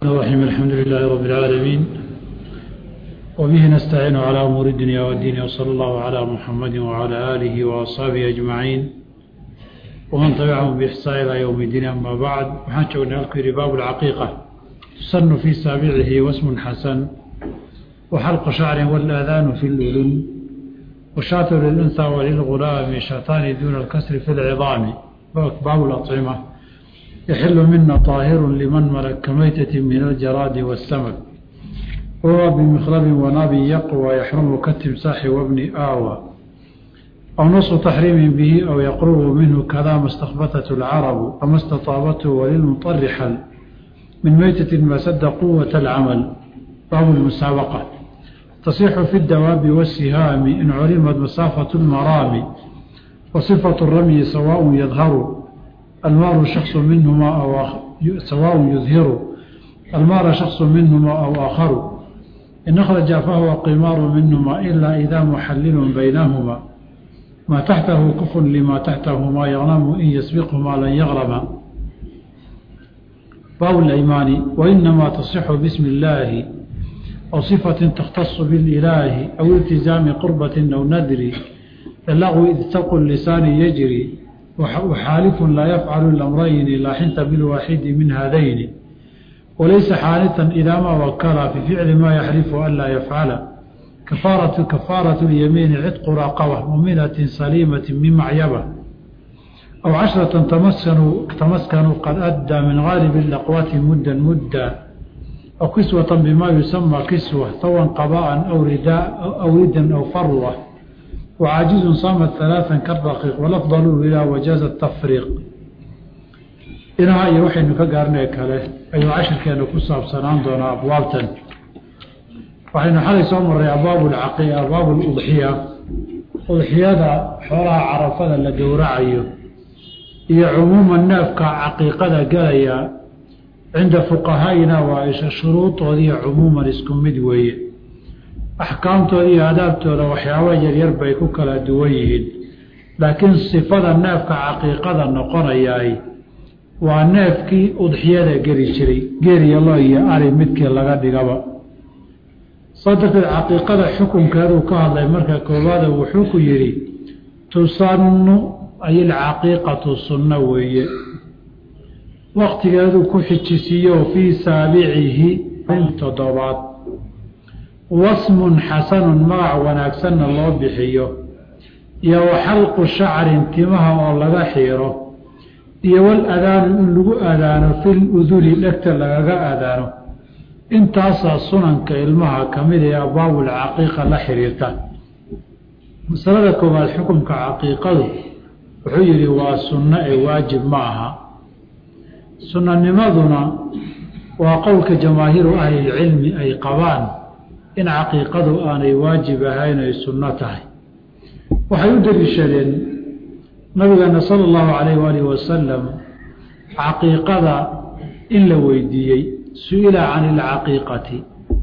الرحيم الحمد لله رب العالمين وبه نستعين على أمور الدنيا والدين وصلى الله على محمد وعلى آله وأصحابه أجمعين ومن تبعهم بإحسان إلى يوم الدين أما بعد وحان شوقنا الكري باب العقيقة تسن في سابعه واسم حسن وحلق شعر والآذان في الأذن وشاة للأنثى وللغلام شاتان دون الكسر في العظام باب الأطعمة يحل منا طاهر لمن ملك كميتة من الجراد والسمك وهو بمخلب وناب يقوى يحرم كالتمساح وابن آوى أو نص تحريم به أو يقرب منه كذا ما استخبثته العرب أما استطابته وللمطر حل من ميتة ما سد قوة العمل باب المسابقة تصيح في الدواب والسهام إن علمت مسافة المرام وصفة الرمي سواء يظهر المار شخص منهما أو آخر سواء يظهر المار شخص منهما أو آخر إن أخرج فهو قمار منهما إلا إذا محلل بينهما ما تحته كف لما تحتهما يغنم إن يسبقهما لن يغرم باب الأيمان وإنما تصح باسم الله أو صفة تختص بالإله أو التزام قربة أو ندر اللغو إذ تلق اللسان يجري وحالف لا يفعل الأمرين لا حنت بالواحد من هذين وليس حانثا إذا ما وكل في فعل ما يحلف ألا يفعل كفارة كفارة اليمين عتق راقبة مؤمنة سليمة من معيبة أو عشرة تمسكنوا, تمسكنوا قد أدى من غالب الأقوات مدا مدا أو كسوة بما يسمى كسوة ثوا قباء أو رداء أو ردا أو فروة وعاجز صامت ثلاثا كالرقيق والأفضل إلى وجاز التفريق inaha iyo waxaynu ka gaarnay kale ayuu cashirkeenu ku saabsanaan doonaa abwaabtan waxaynu xalay soo marray abwaabu lcaqi abwaabu ludxiya udxiyada xoolaha carafada la gowracayo iyo cumuuma neefka caqiiqada gelaya cinda fuqahaa'ina waa isha shuruudoodiiyo cumuuman isku mid weeye axkaamtooda iyo adaabtooda waxyaaba yaryar bay ku kala duwan yihiin laakiin sifada neefka caqiiqada noqonayaay waa neefkii udxiyada geli jiray geeriyo lo iyo ari midkii laga dhigaba saa darteed caqiiqada xukunkeeduu ka hadlay marka koowaada wuxuu ku yidhi tusannu ay ilcaqiiqatu sunno weeye waktigeeduu ku xijisiiyo fii saabicihi toddobaad wasmun xasanun magac wanaagsanna loo bixiyo iyo waxalqu shacrin timaha oo laga xiiro iyo wal adaanu in lagu adaano fil uduli dhegta lagaga adaano intaasaa sunanka ilmaha ka mid ee abwaabul caqiiqa la xiriirta masalada koowaad xukunka caqiiqadu wuxuu yidhi waa sunno ee waajib ma aha sunnanimaduna waa qowlka jamaahiiru ahlilcilmi ay qabaan in caqiiqadu aanay waajib ahayn ay sunno tahay waxay u deliishadeen nabigeena sala allahu calayh waalihi wasalam caqiiqada in la weydiiyey su-ila can ilcaqiiqati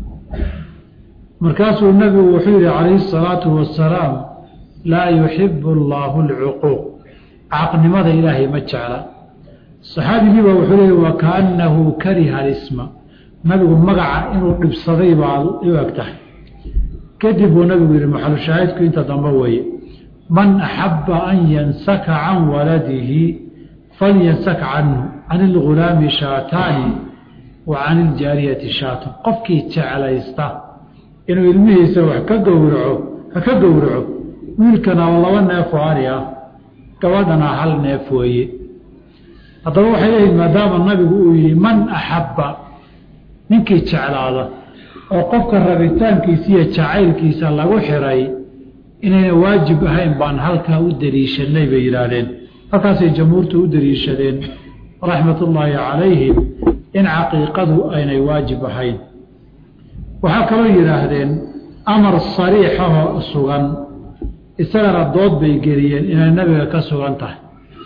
markaasuu nabigu wuxuu yihi calayhi asalaatu wasalaam laa yuxibu allaahu alcuquuq caqnimada ilaahay ma jecla saxaabigiiba wuxuu leeyay wa kaannahu kariha alisma nabigu magaca inuu dhibsaday baa u eg tahay kadib buu nabigu yihi maxalushaahidku inta dambe weeye man axaba an yansaka can waladihi falyansak canhu can ilgulaami shaataani wa can iljaariyati shaatan qofkii jeclaysta inuu ilmihiisa wax ka gowraco ha ka gowraco wiilkana laba neef oo ari ah gabadhana hal neef weeye haddaba waxay leeyihin maadaama nabigu uu yihi man axabba ninkii jeclaada oo qofka rabitaankiisa iyo jacaylkiisa lagu xiray inayna waajib ahayn baan halkaa u daliishanay bay yidhaahdeen halkaasay jamhuurtu u daliishadeen raxmatullaahi calayhim in caqiiqadu aynay waajib ahayn waxaa kaloo yidhaahdeen amar sariixahoo sugan isagana dood bay geliyeen inay nabiga ka sugan tahay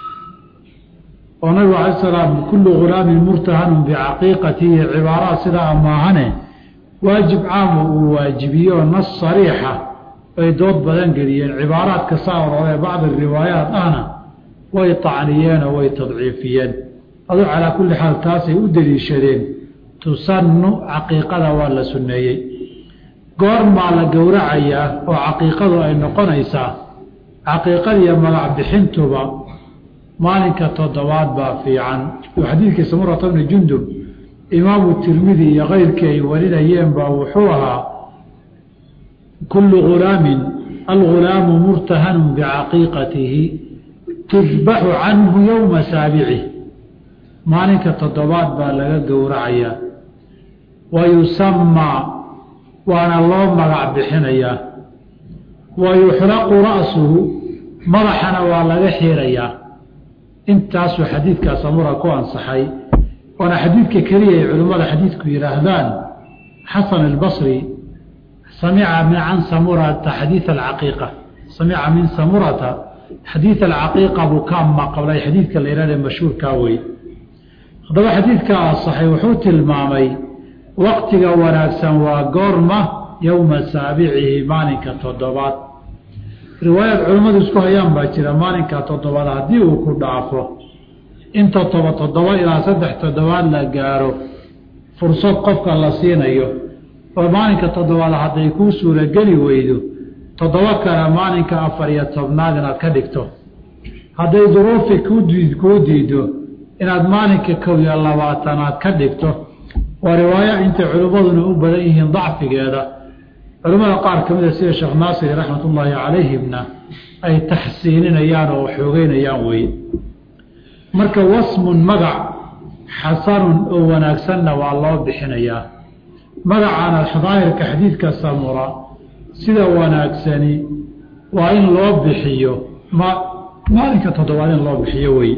oo nabigu cala salaam kullu ghulaamin murtahanun bicaqiiqatihi cibaaraad sidaa maahane waajib caamo uu waajibiyo nas sariixa bay dood badan geliyeen cibaaraadka saa ororee bacdi riwaayaat ahna way tacniyeenoo way tadciifiyeen aduu calaa kulli xaal taasay u deliishadeen tusannu caqiiqada waa la sunneeyey goormaa la gowracayaa oo caqiiqadu ay noqonaysaa caqiiqadiiyo magac bixintuba maalinka toddobaad baa fiican oo xadiidkii samurata bni jundub imaamu tirmidi iyo keyrkii ay warinayeen baa wuxuu ahaa kullu ghulaamin algulaamu murtahanun bicaqiiqatihi tudbaxu canhu yowma saabicih maalinka toddobaad baa laga gowracayaa wa yusamaa waana loo magac bixinayaa wa yuxraqu ra'suhu madaxana waa laga xiirayaa intaasuu xadiidkaa samura ku ansaxay waana xadiidka keliya ay culimmada xadiidku yidhaahdaan xasan albasri samica min can samurata xadiid alcaqiiqa samica min samurata xadiid alcaqiiqa buu ka maqlay xadiidka la yihahda mashhuurkaa wey haddaba xadiidka asaxay wuxuu tilmaamay waqtiga wanaagsan waa goorma yowma saabicihi maalinka toddobaad riwaayaad culimmadu isku hayaan baa jira maalinka toddobaad haddii uu ku dhaafo in toddoba toddoba ilaa saddex toddobaad la gaaro fursad qofka la siinayo oo maalinka toddobaad hadday kuu suurageli weydo toddoba kale maalinka afar iyo tobnaad inaad ka dhigto hadday duruufi kuu diido inaad maalinka kow iyo labaatanaad ka dhigto waa riwaayo intay culimmaduna u badan yihiin dacfigeeda culimmada qaar ka mida sida sheekh naasiri raxmatullaahi calayhimna ay taxsiininayaan oo xoogeynayaan weye marka wasmun magac xasanun oo wanaagsanna waa loo bixinayaa magacaana daahirka xadiidka samura sida wanaagsani waa in loo bixiyo maalinka toddobaad in loo bixiyo wey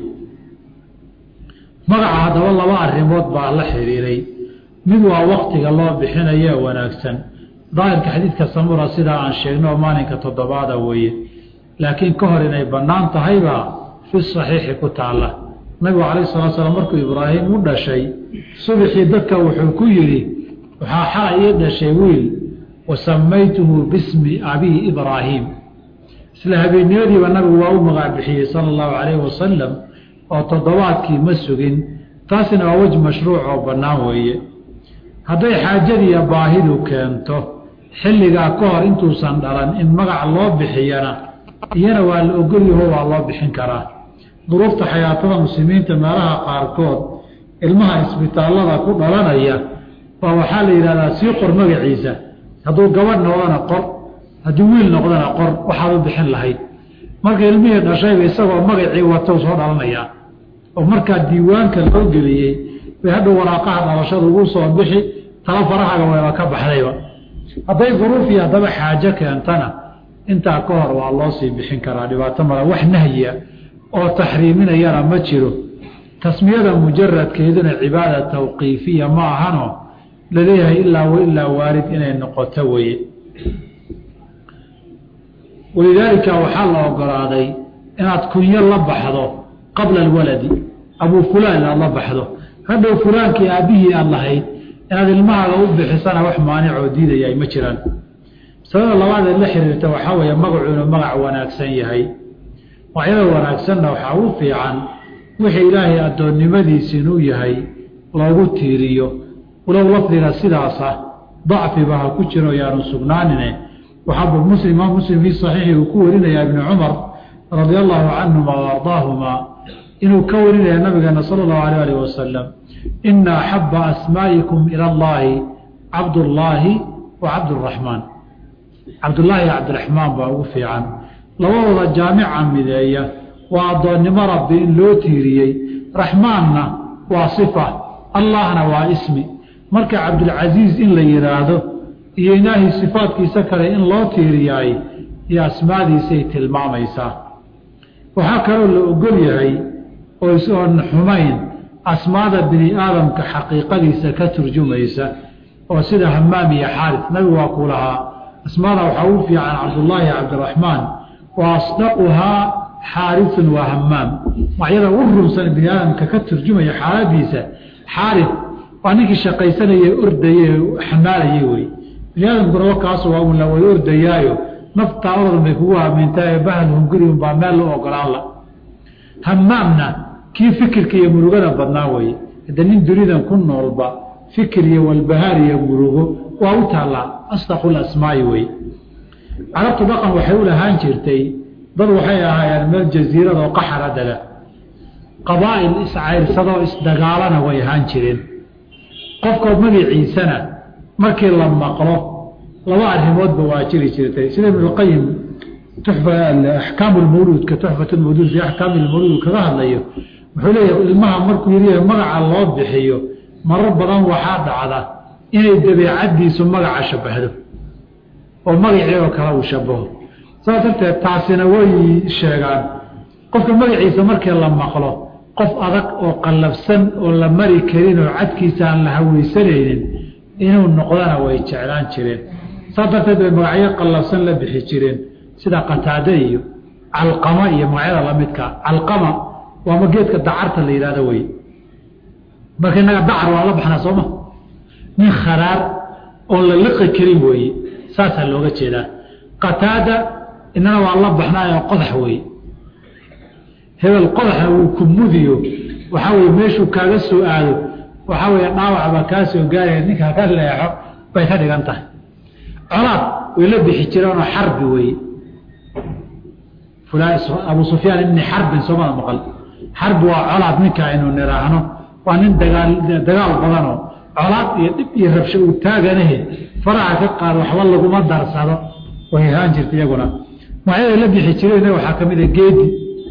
magaca haddaba laba arrimood baa la xiriiray mid waa waktiga loo bixinayo wanaagsan daahirka xadiidka samura sidaa aan sheegno oo maalinka toddobaada weeye laakiin ka hor inay bannaan tahaybaa fi saxiixi ku taalla nabigu calayh salatu slam markuu ibraahim u dhashay subxii dadka wuxuu ku yidhi waxaa xala ii dhashay wiil wa samaytuhu bismi abii ibraahiim isla habeennimadiiba nabigu waa u magac bixiyey sala allahu calayhi wasalam oo toddobaadkii ma sugin taasina waa wej mashruuc oo bannaan weeye hadday xaajadiiyo baahidu keento xilligaa ka hor intuusan dhalan in magac loo bixiyana iyana waa la ogolyaho waa loo bixin karaa duruufta xayaatada muslimiinta meelaha qaarkood ilmaha isbitaallada ku dhalanaya baa waxaa la yidhahdaa sii qor magaciisa hadduu gabadh noqdana qor haddii wiil noqdana qor waxaad u bixin lahayd marka ilmihii dhashayba isagoo magacii watou soo dhalanayaa oo markaa diiwaanka loo geliyey bay hadhow waraaqaha dhalashada ugu soo bixi tala farahaga wayba ka baxdayba hadday duruuf iyo haddaba xaajo keentana intaa ka hor waa loo sii bixin karaa dhibaato mala wax nahyiya oo taxriiminayana ma jiro tasmiyada mujaradkeeduna cibaada tawqiifiya ma ahano laleeyahay ilaa wa ilaa waarid inay noqoto weye walidaalika waxaa la ogolaaday inaad kunyo la baxdo qabla alwaladi abuu fulaan inaad la baxdo hadhow fulaankii aabbihii aad lahayd inaad ilmahaaga u bixisana wax maanicoo diidaya ay ma jiraan masalada labaadee la xiriirta waxaa weeye magacu inuu magac wanaagsan yahay magacyada wanaagsanna waxaa u fiican wixii ilaahay addoonnimadiisi inuu yahay loogu tiiriyo walow lafdiga sidaasa dacfiba ha ku jiro yaanu sugnaanine waxaaba muslim imaam muslim fii saxiixi uu ku warinayaa ibni cumar radia allahu canhuma wa ardaahuma inuu ka warinaya nabigeena sala allahu alayh alih wasalam ina axaba asmaa'ikum ila allahi cabdullaahi wa cabduraxmaan cabdullaahi iyo cabdiraxmaan baa ugu fiican labadooda jaamica mideeya waa addoonnimo rabbi in loo tiiriyey raxmaanna waa sifa allahna waa ismi marka cabdulcasiis in la yidhaahdo iyo ilaahay sifaadkiisa kale in loo tiiriyaay iyo asmaadiisay tilmaamaysaa waxaa kaloo la ogol yahay oo isoon xumayn asmaada bini aadamka xaqiiqadiisa ka turjumaysa oo sida hamaam iyo xaaris nabigu waa ku lahaa asmaada waxaa ugu fiican cabdullaahi cabdiraxmaan wa asdaquhaa xaarisun waa hamaam magacyada ugu rumsan bini aadamka ka turjumaya xaaladiisa xaaris waa ninkii shaqaysanaya ordaye xamaalayay wey bini aadamkuna wakaasu waa un la way ordayaayo naftaa oradan bay kugu hamiintaa bahal hunguriun baa meel loo ogolaan la hamaamna kii fikirka iyo murugada badnaa weye hadde nin dunidan ku noolba fikir iyo walbahaar iyo murugo waa u taallaa asdaqu lasmaa'i wey carabtu dhaqan waxay u lahaan jirtay dad waxay ahaayeen meel jasiirada oo qaxara dega qabaa'il iscayrsadoo isdagaalana way ahaan jireen qofka magaciisana markii la maqlo laba arrimoodba waa jiri jirtay sida ibnuqayim axkaam lmawluudka tuxfat lmawluud fi axkaami lmawluud kaga hadlayo wuxuu leeyahay ilmaha markuu yidhi magaca loo bixiyo marar badan waxaa dhacda inay dabeecaddiisu magaca shabahdo oo magacii oo kale uu shabaho saas darteed taasina way sheegaan qofka magaciisa markii la maqlo qof adag oo qallafsan oo la mari karin oo cadkiisa aan la haweysanaynin inuu noqdana way jeclaan jireen saas darteed bay magacyo qallafsan la bixi jireen sida qataade iyo calqama iyo magacyada lamidka calqama waama geedka dacarta la yidhahdo wey marka innaga dacar waa la baxnaa sooma nin kharaar oon la liqi karin weeye saasaa looga jeedaa qataada inana waa la baxnaayoo qodax weeye hebel qodaxa uu ku mudiyo waxaa weye meeshuu kaaga soo aado waxaa weeye dhaawacbaa kaa soo gaaraya ninkaa ka leexo bay ka dhigan tahay colaad way la bixi jireenoo xarbi weeye abu sufyaan ibni xarbin soomada maqal xarbi waa colaad ninka aynu niraahno waa nin dagaal dagaal badanoo colaad iyo dhib iyo rabsho uu taaganahe faraha ka qaad waxba laguma darsado way ahaan jirta iyaguna magacyada la bixi jireen waxaa ka mid a geedi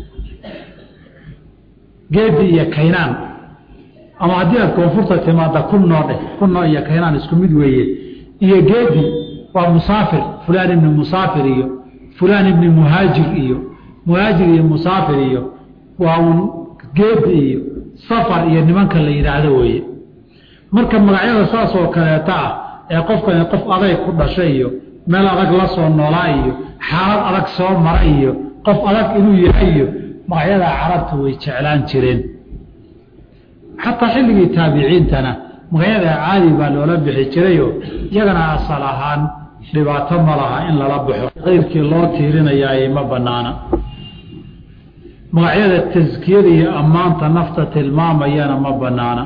geedi iyo kaynaan ama haddii aad koonfurta timaada kunoo dheh kunoo iyo kaynaan isku mid weeye iyo geedi waa musaafir fulaan ibni musaafir iyo fulaan ibni muhaajir iyo muhaajir iyo musaafir iyo waa un geedi iyo safar iyo nimanka la yidhaahdo weeye marka magacyada saas oo kaleeta ah ee qofkani qof aday ku dhashay iyo meel adag la soo noolaa iyo xaalad adag soo mara iyo qof adag inuu yahay iyo magacyada carabta way jeclaan jireen xataa xilligii taabiciintana magacyada caadi baa loola bixi jirayoo iyagana asal ahaan dhibaato ma laha in lala baxo keyrkii loo tiirinayaay ma banaana magacyada taskiyada iyo ammaanta nafta tilmaamayana ma banaana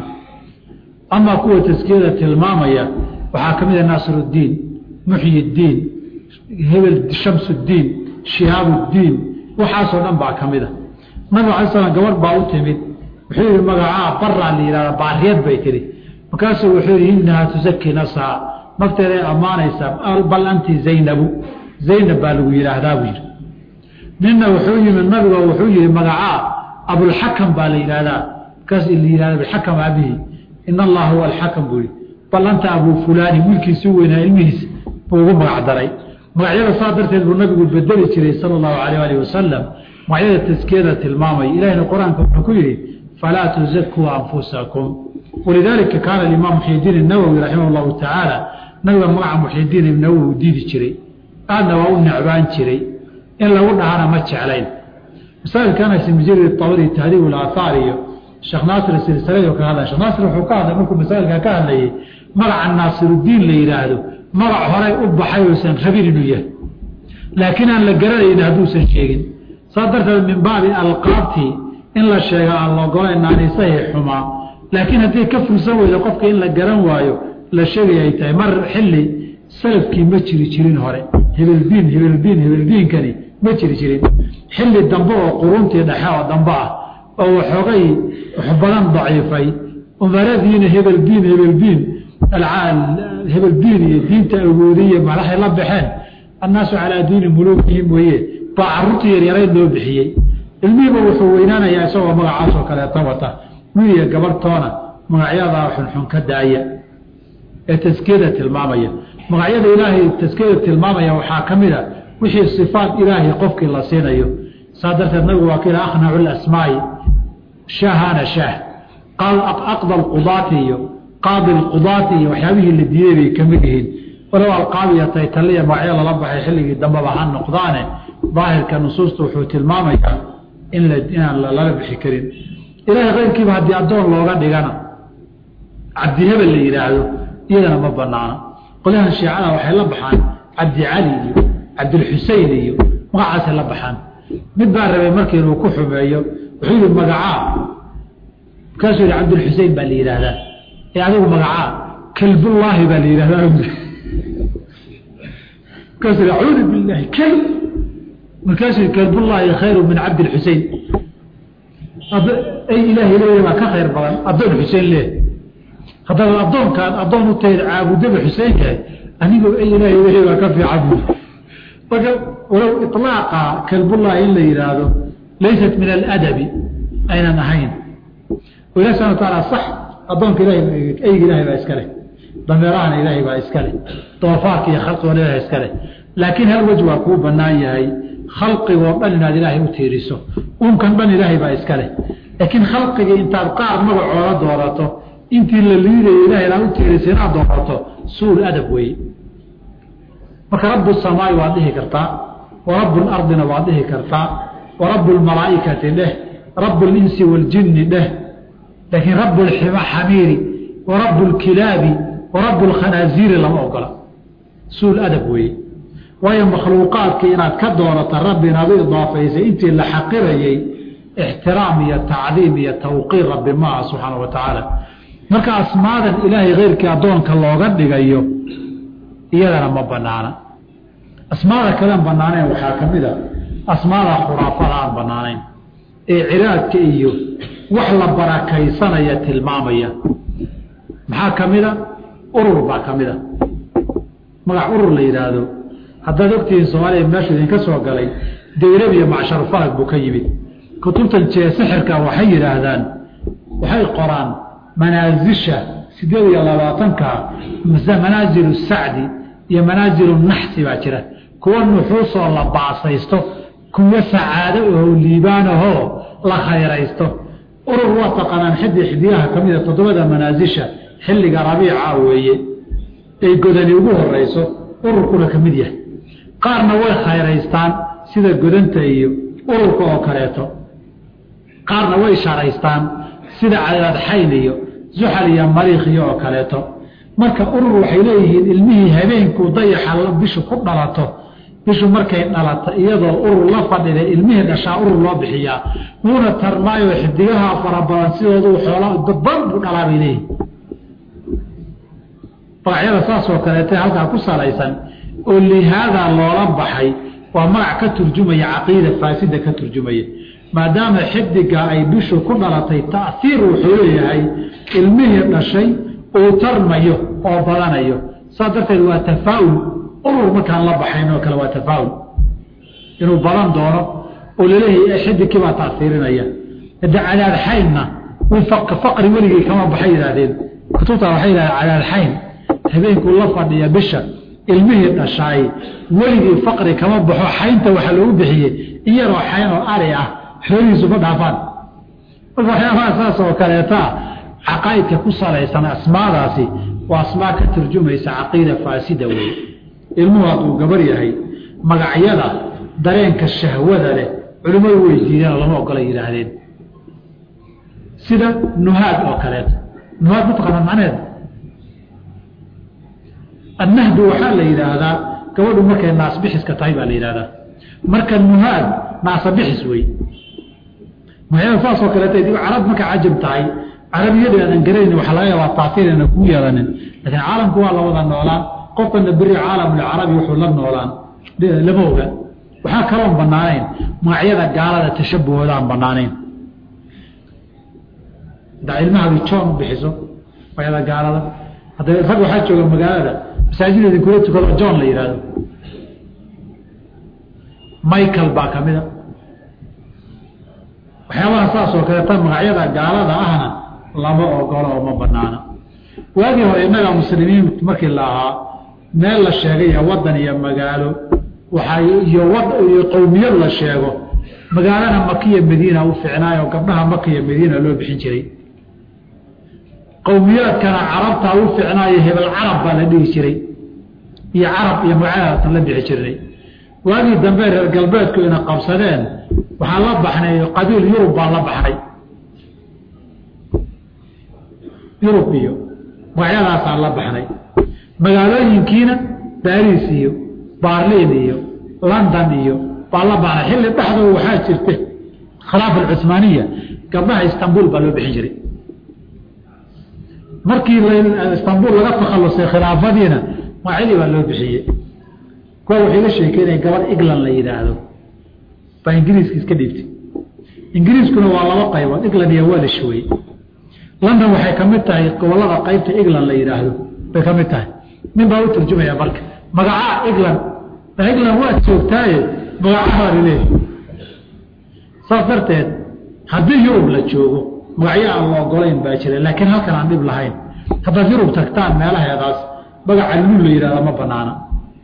amaa kuwa taskiyada tilmaamaya waxaa ka mid a naasiruddiin muxyiddiin hebel shamsuddiin shihaabuddiin waxaasoo dhan baa ka mid a nabig alay slam gabadh baa u timid wuxuu yihi magacaa baraa la yihahda baariyad bay tihi markaasuu wuxuu yihi inahaa tusaki nafsaha nafteeday ammaanaysaa bal anti zaynabu zaynab baa lagu yidhaahdaa buu yidhi ninna wuxuu yimid nabigo wuxuu yihi magacaa abulxakam baa la yidhahdaa markaas la yihahda abulxakam abihi in allaha huwa alxakam buu yihi bal anta abuu fulaani wiilkiisu weynaa ilmihiis buu ugu magac daray magacyada saa darteed buu nabigu bedeli jiray sala allahu alayh alih wasalam magacyada taskiyada tilmaamaya ilahina qur-aanka wuxuu ku yihi falaa tuzakuu anfusakum walidaalika kaana alimaam muxyidiin inawowi raximah llahu tacaala nabiga magaca muxyidiin ibnawowi u diidi jiray aadna waa u necbaan jiray in lagu dhahana ma jeclayn masaailkana simjiri tabri tahdiib ulaahaar iyo sheekh naasir silsilado ka hadlay shekh naasir wuxuu ka hadlay markuu masaailka ka hadlayay magaca naasiruddiin la yidhaahdo magac horay u baxay uusan rabin inuu yahay laakiin aan la garanayni hadduusan sheegin saas darteed min baabi alqaabtii in la sheega aan laogolayn naaniisahii xumaa laakiin haddii ka fursan weyda qofka in la garan waayo la sheegay ay tahay mar xilli salafkii ma jiri jirin hore hebeldiin hebeldiin hebeldiinkani ma jiri jirin xilli dambe oo quruntii dhexe oo dambe ah oo waxoogay wax badan daciifay umaradiina hebeldiin hebeldiin hebeldiin iyo diinta awoodiye madaxay la baxeen annaasu calaa diini muluukihim weye baa caruurtii yaryarayd loo bixiyey ilmihiiba wuxuu weynaanayaa isagoo magacaasoo kaleeta wata wiiliya gabarhtoona magacyadaa xunxun ka daaya ee taskiyada tilmaamaya magacyada ilaahay taskiyada tilmaamaya waxaa ka mid a wixii sifaat ilaahay qofkii la siinayo saa darteed nabigu waa kila akhnacu lasmaa'i shaahana shaah aqda alqudaati iyo qaadi alqudaati iyo waxyaabihii la diiday bay ka mid yihiin walow alqaabiya taytaliya magacyo lala baxay xilligii dambeba ha noqdaane daahirka nusuusta wuxuu tilmaamayaa in inaan lala bixi karin ilaahay keyrkiiba haddii addoon looga dhigana cabdihebel la yidhaahdo iyadana ma banaana qolyahan shiicada waxay la baxaan cabdi cali iyo cabdilxusein iyo magacaasay la baxaan mid baa rabay markii inuu ku xumeeyo wuxuu yihi magacaa markaasuu yihi cabdilxusein baa la yidhaahdaa ee adigu magacaa kelbullaahi baa la yidhahdaa markaasuu acuudu billahi kelb markaasuu kelbullaahi khayru min cabdi lxusein ay ilaahay leeya baa ka khayr badan addoon xuseen leeh haddaad addoonkaan addoon u tahayd caabudaba xuseen yahay anigoo ay ilaahay leeya baa ka fiican marka walow iطlaaqa kelbullaahi in la yidhaahdo laysat min aladabi aynan ahayn ilahi subana wataala sax addoonka ilahay eyga ilahay baa iska leh dameerahana ilaahay baa iska leh doofaarka iyo khalqigoo ilahay iska leh laakiin hal wej waa kuu banaan yahay khalqigoo dhan inaad ilaahay u tiiriso uunkan dhan ilaahay baa iska leh laakiin khalqigii intaad qaar magacooda doorato intii la liidayo ilahay inaad u tiiriso inaad doorato suul adab weeye marka rabu samaai waad dhihi kartaa wa rabu lardina waad dhihi kartaa wa rabu lmalaa'ikati dheh rabu linsi waljinni dheh laakiin rabu lxamiiri wa rabu lkilaabi wa rabu lkhanaaziiri lama ogola suul adab weeye waayo makhluuqaadkii inaad ka doorata rabbi inaad u idaafaysay intii la xaqirayey ixtiraam iyo tacdiim iyo tawqiir rabbi maaha subxaana wa tacaala marka asmaadan ilaahay keyrkii addoonka looga dhigayo iyadana ma banaana asmaada kalean banaanayn waxaa ka mid a asmaada khuraafada aan banaanayn ee ciraadka iyo wax la barakaysanaya tilmaamaya maxaa ka mid a urur baa ka mid a magac urur la yidhaahdo haddaad ogtihiin soomaaliya meeshu idinka soo galay dayrab iyo macsharu falag buu ka yimid kutubtan jee sixirka waxay yidhaahdaan waxay qoraan manaasisha sideed iyo labaatanka manaazilu sacdi iyo manaazilu naxsi baa jira kuwa nuxuusoo la baasaysto kuwa sacaado oo liibaanahoo la khayraysto urur waa taqaanaan xiddi xidiyaha ka mida toddobada manaasisha xilliga rabiica weeye ay godani ugu horeyso ururkuna ka mid yahay qaarna way khayraystaan sida godanta iyo ururka oo kaleeto qaarna way sharaystaan sida cadaadxayn iyo zuxal iyo mariikhiyo oo kaleeto marka urur waxay leeyihiin ilmihii habeenkuu dayaxa bishu ku dhalato bishu markay dhalato iyadoo urur la fadhida ilmihii dhashaa urur loo bixiyaa wuuna tarmaayoo xidigaha fara badan sidoodu xoola dadban buu dhalaa bay leeyihin magacyada saasoo kaleeta halkaa ku salaysan oo lihaadaa loola baxay waa magac ka turjumaya caqiida faasida ka turjumaya maadaama xidiga ay bishu ku dhalatay taiir wuxuu leeyahay ilmihii dhashay uu tarmayo oo badanayo saas darteed waa tafaaul urur markaan la baxayn oo kale waa tafaaul inuu badan doono oo laleeyahay xidigkii baa taiirinaya hade cadaadxaynna faqri weligii kama baxay yidhaahdeen kutubta waxay yidhahdeen cadaadxayn habeenkuu la fadhiya bisha ilmihii dhashaay weligii faqri kama baxo xaynta waxaa loogu bixiyey in yaroo xayn oo ari ah xoolihiisu ma dhaafaan marka waxyaabaha saas oo kaleetaa caqaa'idka ku salaysan asmaadaasi waa asmaa ka turjumaysa caqiida faasida weeye ilmuhu hadduu gabar yahay magacyada dareenka shahwada leh culimmadu way diideen oo lama ogola yidhaahdeen sida nuhaad oo kaleeto nuhaad mataqaana macneed annahdu waxaa la yidhaahdaa gabadhu markay naasbixiska tahay baa la yidhahdaa marka nuhaad naasabixis wey magacyada saasoo kaleeta dib carab marka cajab tahay carabiyada aadan garanayn waxaa laga yaabaa taasiir ayna ku yeelanin laakiin caalamku waa la wada noolaan qofkana beri caalamulcarabi wuxuu la noolaan lama oga waxaa kaloon banaanayn magacyada gaalada tashabuhooda aan banaanayn hadaa ilmahaadi joon u bixiso magacyada gaalada hadda rag waxaa jooga magaalada masaajida idinkula tukado john la yihahdo michael baa ka mida waxyaabaha saas oo kaleeta magacyada gaalada ahna lama ogolo oo ma banaana waagii hore innaga muslimiin markii la ahaa meel la sheegay iyo wadan iyo magaalo waxaa iyo iyo qowmiyad la sheego magaalana makiya madiina u ficnaayo gabdhaha makiya madiina loo bixin jiray qowmiyaadkana carabtaa u ficnaayo hebel carab baa la dhihi jiray iyo carab iyo magacyadaasan la bixi jirnay waagii dambe reer galbeedku ina qabsadeen waxaa la baxnay qabiil yurub baa la baxnay yurub iyo magacyadaasaan la baxnay magaalooyinkiina baris iyo barlin iyo london iyo baa la baxnay xilli dhexdoo waxaa jirta khilaafa alcuhmaaniya gabdhaha istanbul baa loo bixin jiray markii istanbul laga takhalusay khilaafadiina magacyadii baa loo bixiyey kuwa wuxuu iga sheekeynaya gabadh england la yidhaahdo baa ingiriiska iska dhiibtay ingiriiskuna waa laba qaybood england iyo welish wey london waxay ka mid tahay gobolada qaybta england la yidhaahdo bay ka mid tahay nin baa u turjumaya marka magacaa england england waad joogtaaye magacabaad leeyahy saas darteed haddii yurub la joogo magacyo aan la ogolayn baa jira laakiin halkan aan dhib lahayn haddaad yurub tagtaan meelaheedaas magaca luul la yihahda ma banaana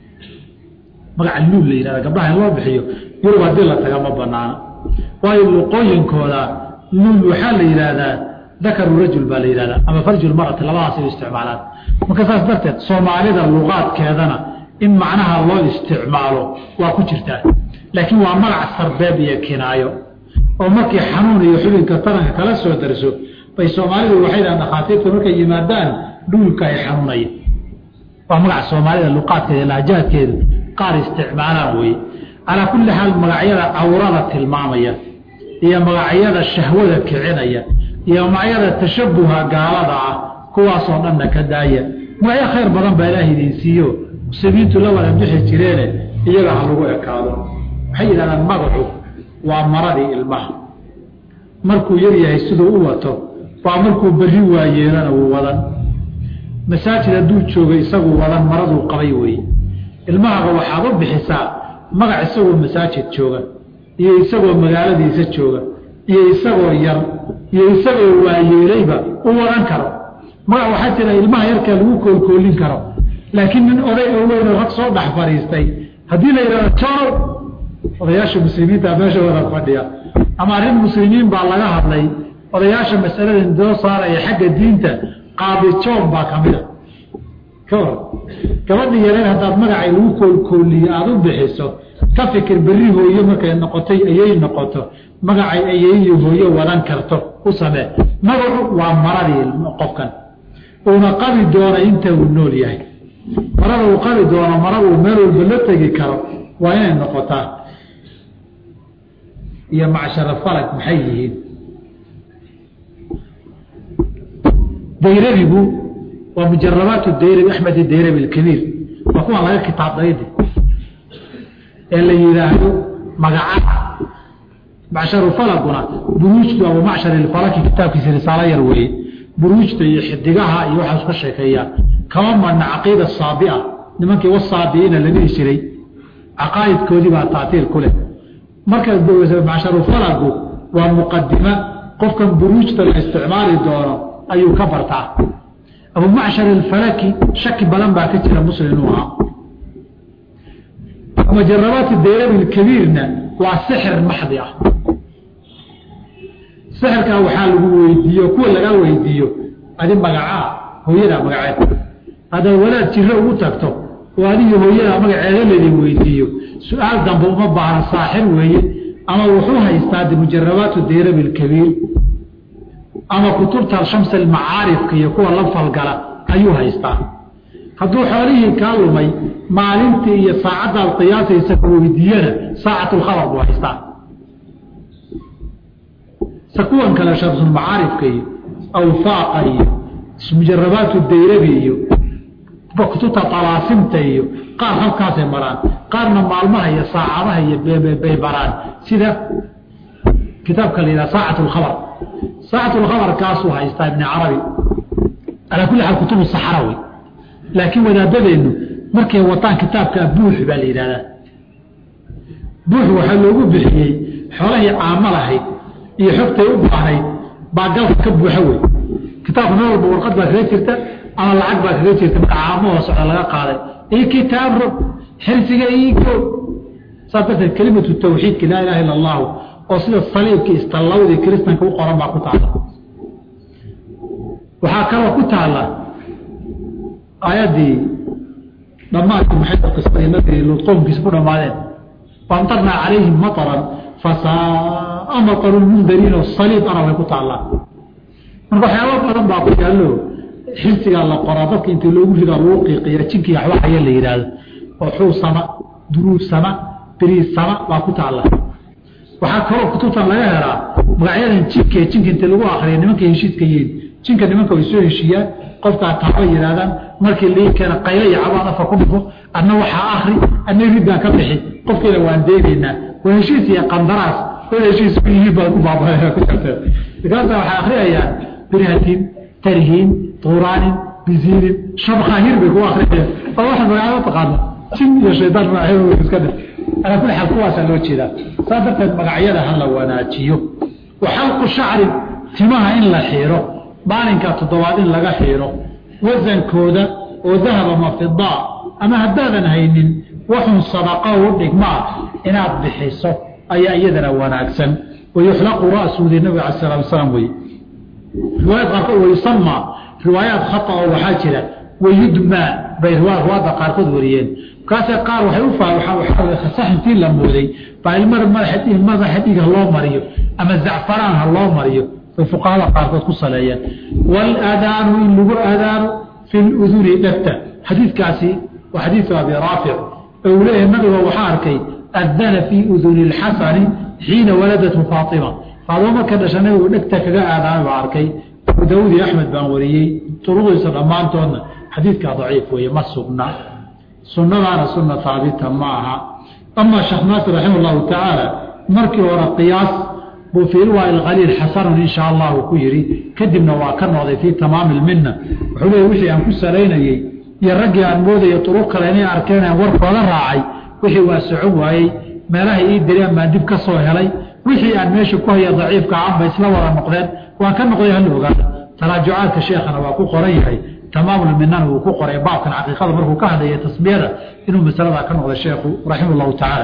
magaca luul la yihahda gabdhaha in loo bixiyo yurub haddii la taga ma banaana waayo luqooyinkooda luul waxaa la yidhaahdaa dakaru rajul baa la yihahdaa ama farjul marati labadaas ay isticmaalaan marka saas darteed soomaalida luqaadkeedana in macnaha loo isticmaalo waa ku jirtaa laakiin waa magac sarbeeb iyo kinaayo oo markii xanuun iyo xubinka taranka kala soo darso bay soomaalidu waxay dhahan dhakhaatiirta markay yimaadaan dhuulka ay xanuunaya waa magaca soomaalida luqaadkeeda lahjaadkeedu qaar isticmaalaan weye calaa kulli xaal magacyada cawrada tilmaamaya iyo magacyada shahwada kicinaya iyo magacyada tashabuha gaalada ah kuwaasoo dhanna ka daaya magacyo khayr badan baa ilaah idin siiyo muslimiintu la wada bixi jireene iyaga ha lagu ekaado waxay yidhahdaan magacu waa maradii ilmaha markuu yar yahay siduu u wato waa markuu berri waayeelana wuu wadan masaajid hadduu jooga isaguu wadan maraduu qabay weye ilmahaga waxaad u bixisaa magac isagoo masaajid jooga iyo isagoo magaaladiisa jooga iyo isagoo yar iyo isagoo waayeelayba u wadan karo magac waxaa jira ilmaha yarkaa lagu koolkoolin karo laakiin nin oday oo weyn rag soo dhex fadhiistay haddii la yidhahdo joonow odayaasha muslimiinta meesha wada fadhiya ama arrin muslimiin baa laga hadlay odayaasha masaladan doo saaraya xagga diinta qaadi joon baa ka mida ka war gabadhi yareen haddaad magacay lagu koolkooliyo aada u bixiso ka fikir berri hooyo markay noqotay ayay noqoto magacay ayay hooyo wadan karto u samee magacu waa maradii qofkan uuna qabi doona inta uu nool yahay marada uu qabi doono mara uu meel walba la tegi karo waa inay noqotaa iyo macshara falag maxay yihiin dayrabigu waa mujarabaat dayrabi axmed dayrabi alkabiir waa kuwan laga kitaabdaydi ee la yidhaahdo magaca macsharu falaguna buruujtu abu macshar ilfalaki kitaabkiisa risaalo yar weeye buruujta iyo xidigaha iyo waxaas ka sheekeeyaa kama madna caqiida saabia nimankii wasaabiina la dhihi jiray caqaa'idkoodii baa taatiir ku leh marka macsharu falagu waa muqadima qofkan buruujta la isticmaali doono ayuu ka bartaa abu macshar alfalaki shaki badan baa ka jira muslim inuu ahaa mujarabaat dayrabi kabiirna waa sixir maxdi ah sixirkaa waxaa lagu weydiiyo kuwa laga weydiiyo adi magacaa hooyadaa magaceed haddaad walaad jiro ugu tagto oo adiga hooyadaa magaceeda laydin weydiiyo su-aal dambe uma baahna saaxir weeye ama wuxuu haystaa de mujarabaatu dayrabi alkabiir ama kutubta shams almacaarifka iyo kuwa la falgala ayuu haystaa hadduu xoolihii kaa lumay maalintii iyo saacaddaad qiyaasaysa ku weydiiyana saacatulkhabar buu haystaa se kuwan kale shamsulmacaarifka iyo awfaaqa iyo mujarabaatu dayrabi iyo kutubta talaasimta iyo qaar halkaasay maraan qaarna maalmaha iyo saacadaha iyo bay baraan sida kitaabka la yidhaha saacat lkhabar saacat lkhabar kaasuu haystaa ibni carabi calaa kulli xaal kutubu saxara wey laakiin wadaadadeennu markay wataan kitaabka buux baa la yidhahdaa buux waxaa loogu bixiyey xoolahii caamo lahayd iyo xogtay u baahnayd baa galka ka buuxa wey kitaabka meel walba warqad baa kaga jirta ama lacag baa kaga jirta marka caamahoo socda laga qaaday io kitaab rog xirsiga igo saas darteed kelimatu tawxiidka laa ilaha illa allahu oo sida saliibkii istallawdii kiristanka u qoran baa ku taala waxaa kaloo ku taala aayaddii dhammaadkii maxay qismadii nabi luud qowmkiisa ku dhammaadeen faamtarnaa calayhim mataran fasaaa mataru lmundariin oo saliib ana way ku taallaa marka waxyaaba badan baa ku yaallo xirsigaa la qoraa dadka intii loogu ridaa lagu qiiqiya jinkii waxwaxaya la yidhaahdo oo xuu sama duruub sama beriis sama baa ku taalla waxaa kaloo kutubtan laga helaa magacyadan jinka jinka intii lagu akriya nimankay heshiidka yihiin jinka nimanka way soo heshiiyaan qofkaa taaba yidhahdaan markii lii keena qaylo iyo cabaan afka ku dhifo adna waxaa akri adna riddaan ka bixi qofkeeda waan deynaynaa waa heshiis iyo qandaraas wada heshiis ku yihiin baad ku baabaa ku jirteen markaasa waxay akhriyayaan birhatin tarhiin tuuraanin biziirin shabkhaahir bay ku akhriyayaan oo waxa magacaado taqaana jin iyo shaydaan magacyadooda iska dhif alaa kulli xaal kuwaasaa loo jeedaa saas darteed magacyada ha la wanaajiyo wa xalqu shacri timaha in la xiiro maalinka toddobaad in laga xiiro wasankooda oo dahab ama fidaa ama haddaadan haynin waxun sadaqa u dhigmaa inaad bixiso ayaa iyadana wanaagsan wayuxlaqu ra'suudi nabiga ala sala slam wey riwaayad qaarkood wayusamaa riwaayaad khata oo waxaa jira wayudmaa bay riwaayada qaarkood wariyeen markaase qaar waxay u sax intii la mooday baa ilmar madaxa dhiig ha loo mariyo ama zacfaraan ha loo mariyo bay fuqahada qaarkood ku saleeyeen waalaadaanu in lagu aadaano fi luduni dhegta xadiidkaasi waa xadiidu abi raafic oo uu leeyahay nabiga waxaa arkay adana fii uduni lxasani xiina waladatu faatima faadimo marka dhasha nabigu dhegta kaga aadaamay baa arkay abu daawud iyo axmed baan wariyey turuqdiisa dhammaantoodna xadiidkaa daciif weeye ma sugna sunnadaana sunna haabita ma aha ama sheekh naasir raximah llahu tacaala markii hore qiyaas buu fii riwaaya alkhaliil xasanun insha allahu ku yidhi kadibna waa ka noqday fii tamaami lminna wuxuu leeyay wixii aan ku salaynayey iyo raggii aan moodaya turuq kale inay arkeen aan warkooda raacay wixii waa socon waayey meelahay ii direen baan dib ka soo helay wixii aan meesha ku haya daciifka canba isla wada noqdeen waan ka noqday hala ogaada taraajucaadka sheekhana waa ku qoran yahay tamaamulminana wuu ku qoray baabkan caqiiqada markuu ka hadlaya tasmiyada inuu masaladaa ka noqday sheekhu raximah llahu tacaala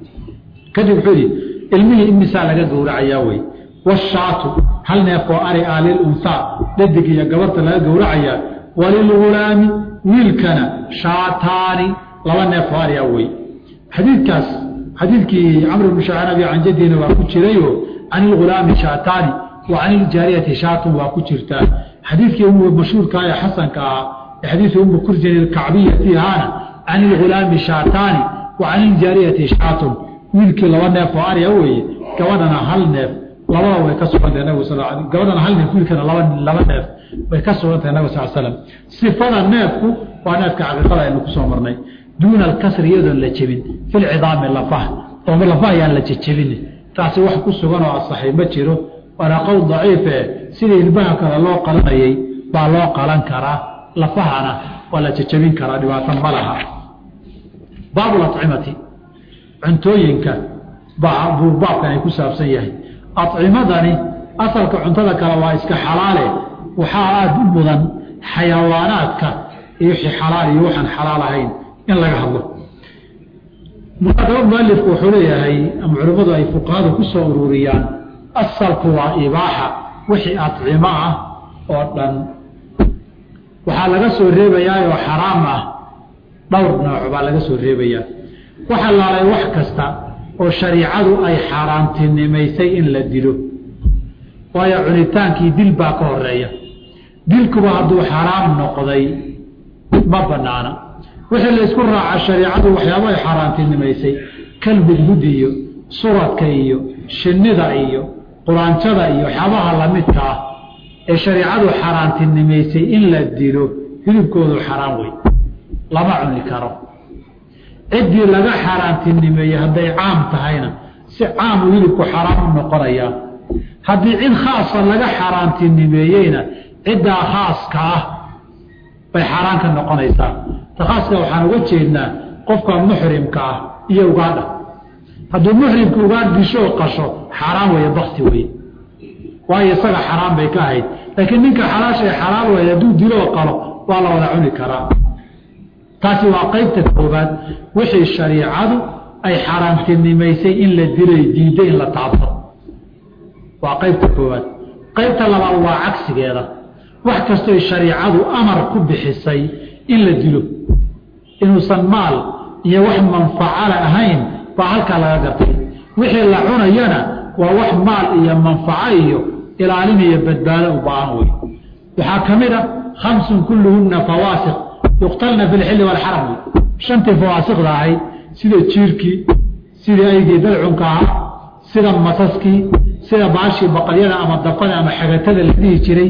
kadib wuxuu yidhi ilmihii imisaa laga gowracayaa wey washaatu hal neef oo ari ah lilunhaa dhadig iyo gabarta laga gowracayaa walilgulaami wiilkana shaataani laba neef oo ari ah wey xadiidkaas xadiidkii camr bnu shacanabi can jadina waa ku jirayo can ilgulaami shaataani wa can iljaariyati shaatun waa ku jirtaa xadiidkii umu mashhuurka ee xasanka ahaa ee xadiidu umu kurjin ilkacbiyati ahaana can ilgulaami shaataani wa can iljaariyati shaatun wiilkii laba neef oo arya weeye gabadhana hal neef labada way ka sugantahay nabig sal gabadhana hal neef wiilkana laba laba neef way ka sugantahay nabig sal slam sifada neefku waa neefka caqiiqada aynu kusoo marnay duuna alkasri iyadoon la jebin filcidaami lafaha oo lafaha ayaan la jejebin taasi wax ku sugan oo asaxay ma jiro waana qowl daciife sida ilbaha kale loo qalanayay baa loo qalan karaa lafahana waa la jejebin karaa dhibaato ma laha baabulacimati cuntooyinka buu baabkan ay ku saabsan yahay acimadani asalka cuntada kale waa iska xalaale waxaa aada u mudan xayawaanaadka iyo wixii xalaal iyo waxaan xalaal ahayn in laga hadlo muqadamo mualifku wuxuu leeyahay ama culimmadu ay fuqahadu ku soo ururiyaan asalku waa ibaaxa wixii acimo ah oo dhan waxaa laga soo reebayaa oo xaraam ah dhowr nooc baa laga soo reebayaa waxa laalay wax kasta oo shariicadu ay xaaraantinimaysay in la dilo waayo cunitaankii dil baa ka horeeya dilkuba hadduu xaraam noqday ma banaana wixii la isku raaca shariicadu waxyaaba ay xaaraantinimaysay kalhudhud iyo suradka iyo shinnida iyo quraanjada iyo waxyaabaha lamidka ah ee shariicadu xaaraantinimaysay in la dilo hilibkoodu xaraam wey lama cuni karo ciddii laga xaaraantinimeeyey hadday caam tahayna si caamu hilibku xaraam u noqonayaa haddii cid khaasa laga xaaraantinimeeyeyna ciddaa khaaska ah bay xaaraan ka noqonaysaa ta khaaska waxaan uga jeednaa qofka muxrimka ah iyo ugaadha hadduu muxrimka ugaadh dishoo qasho xaaraan weeye bakti weye waayo isaga xaraam bay ka ahayd laakiin ninka xalaasha ee xalaal weeye hadduu diloo qalo waa la wada cuni karaa taasi waa qaybta koobaad wixii shariicadu ay xaaraantinimaysay in la dilay diiday in la taabto waa qaybta koobaad qaybta labaad waa cagsigeeda wax kastoy shariicadu amar ku bixisay in la dilo inuusan maal iyo wax manfacala ahayn baa halkaa laga gartay wixii la cunayana waa wax maal iyo manfaco iyo ilaalin iyo badbaado u baahan wey waxaa ka mid a khamsun kulluhunna fawaasiq yuqtalna fi lxilli walxaram wey shantii fawaasiqda ahayd sida jiirkii sidii aygii dalcunka ahaa sida masaskii sida baashii baqalyada ama dafada ama xagatada la dhihi jiray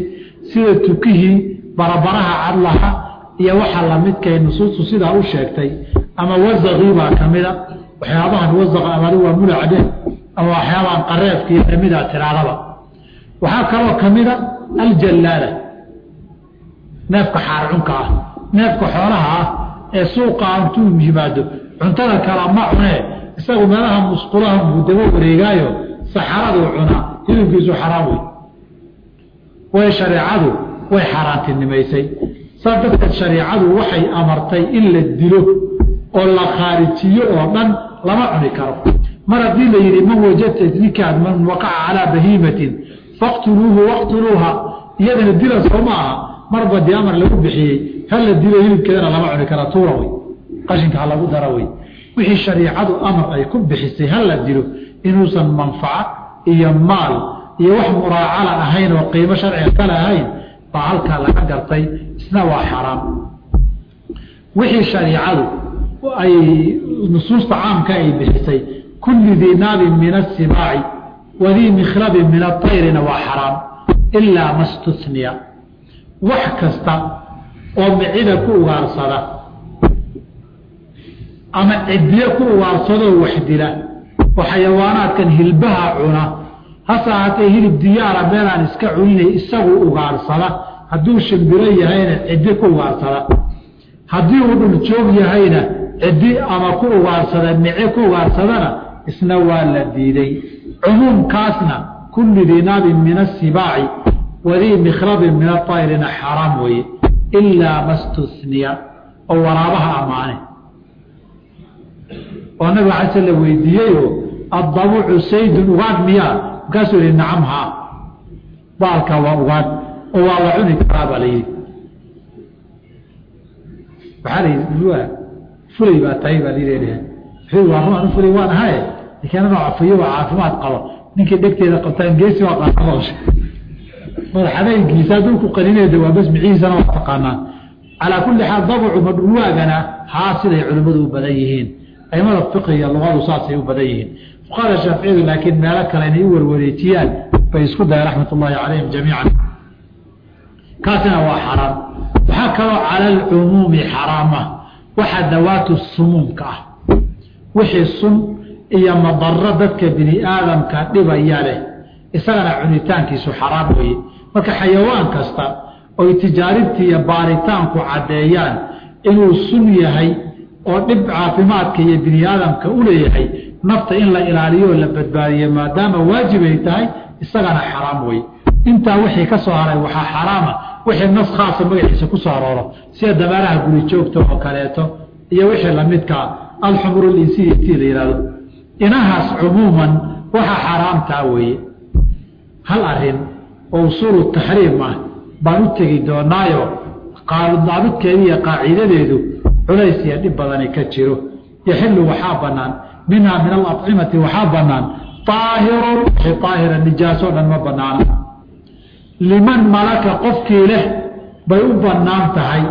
sida tukihii barabaraha cadlaha iyo waxa lamidkay nusuustu sidaa u sheegtay ama wasaqii baa ka mida waxyaabahan wasaqa amadi waa mulacde ama waxyaabahan qareefkii kamida tiraadaba waxaa kaloo ka mida aljallaala neefka xaarcunka ah neefka xoolaha ah ee suuqa intuu yimaado cuntada kala ma cunee isagu meelaha musqulaha buu daba wareegaayo saxaraduu cunaa hilibkiisu xaraam wey way shareecadu way xaaraantinimaysay saas darteed shareicadu waxay amartay in la dilo oo la khaarijiyo oo dhan lama cuni karo mar haddii la yidhi man wajadta ninkaad man waqaca calaa bahiimatin faqtuluuhu waqtuluuha iyadana dila soo ma aha marba dee amar lagu bixiyey hal la dilo hilibkeedana lama cuni kara tuura wey qashinka ha lagu dara wey wixii shariicadu amar ay ku bixisay ha la dilo inuusan manfaco iyo maal iyo wax muraacala ahayn oo qiimo sharciga kale ahayn baa halkaa laga gartay isna waa xaraam wixii shariicadu ay nusuusta caamka ay bixisay kulli dii naabin min asibaaci wadii mikhlabin min atayrina waa xaraam ilaa ma stuniya wax kasta oo micida ku ugaarsada ama cidiye ku ugaarsadoo wax dila oo xayawaanaadkan hilbaha cuna hase ahaatee hilib diyaara meelaan iska cuninay isagu ugaarsada hadduu shimbiro yahayna ciddi ku ugaarsada haddii uu dhuljoog yahayna ciddi ama ku ugaarsada mice ku ugaarsadana isna waa la diiday cumuumkaasna kulli dinaabin min asibaaci wadii mikhlabin min aayrina xaraam weeye ilaa ma stuniya oo waraabaha ammaane oo nabig ala sl la weydiiyeyo addabucu saydun ugaadh miyaa markaasuu yihi nacam haa baalka waa ugaadh oo waa la cuni karaa baa la yidhi waxaa la yidhi fulay baa tahay baa layidhi waa ruan fulay waan ahaye laakiin anoo cafiyo waa caafimaad qabo ninkii dhegteeda qabtaan geesi waa qaaqabasha madaxadaygiisa hadduu ku qaninayda waa bas micihiisana waa taqaanaa calaa kulli xaal dabucu madhuwaagana haa siday culimmadu u badan yihiin aimada fiqiga luqadu saasay u badan yihiin fuqahada shaaficiyadu laakiin meelo kale inay u warwareejiyaan bay isku dayan raxmat ullaahi calayhim jamiican kaasina waa xaraam waxaa kaloo cala alcumuumi xaraama waxa dawaatu sumuumka ah wixii sun iyo madaro dadka bini aadamka dhibaya leh isagana cunitaankiisu xaraam weeye marka xayawaan kasta oy tijaaribtii iyo baaritaanku caddeeyaan inuu sun yahay oo dhib caafimaadka iyo bini aadamka u leeyahay nafta in la ilaaliyo oo la badbaadiyo maadaama waajib ay tahay isagana xaraam weye intaa wixii ka soo haray waxaa xaraama wixii nas khaasa magaciisa ku soo arooro sida dameeraha guri joogta oo kaleeto iyo wixii lamidkaa alxumur linsiya tii la yihahdo inahaas cumuuman waxa xaraamtaa weeye hal arin oo usuulu taxriim ah baan u tegi doonaayo daabidkeeda iyo qaaciidadeedu culays iyo dhib badani ka jiro yaxilu waxaa banaan minhaa min alacimati waxaa banaan aahirun wixii aahira nijaasoo dhan ma banaana liman malaka qofkii leh bay u banaan tahay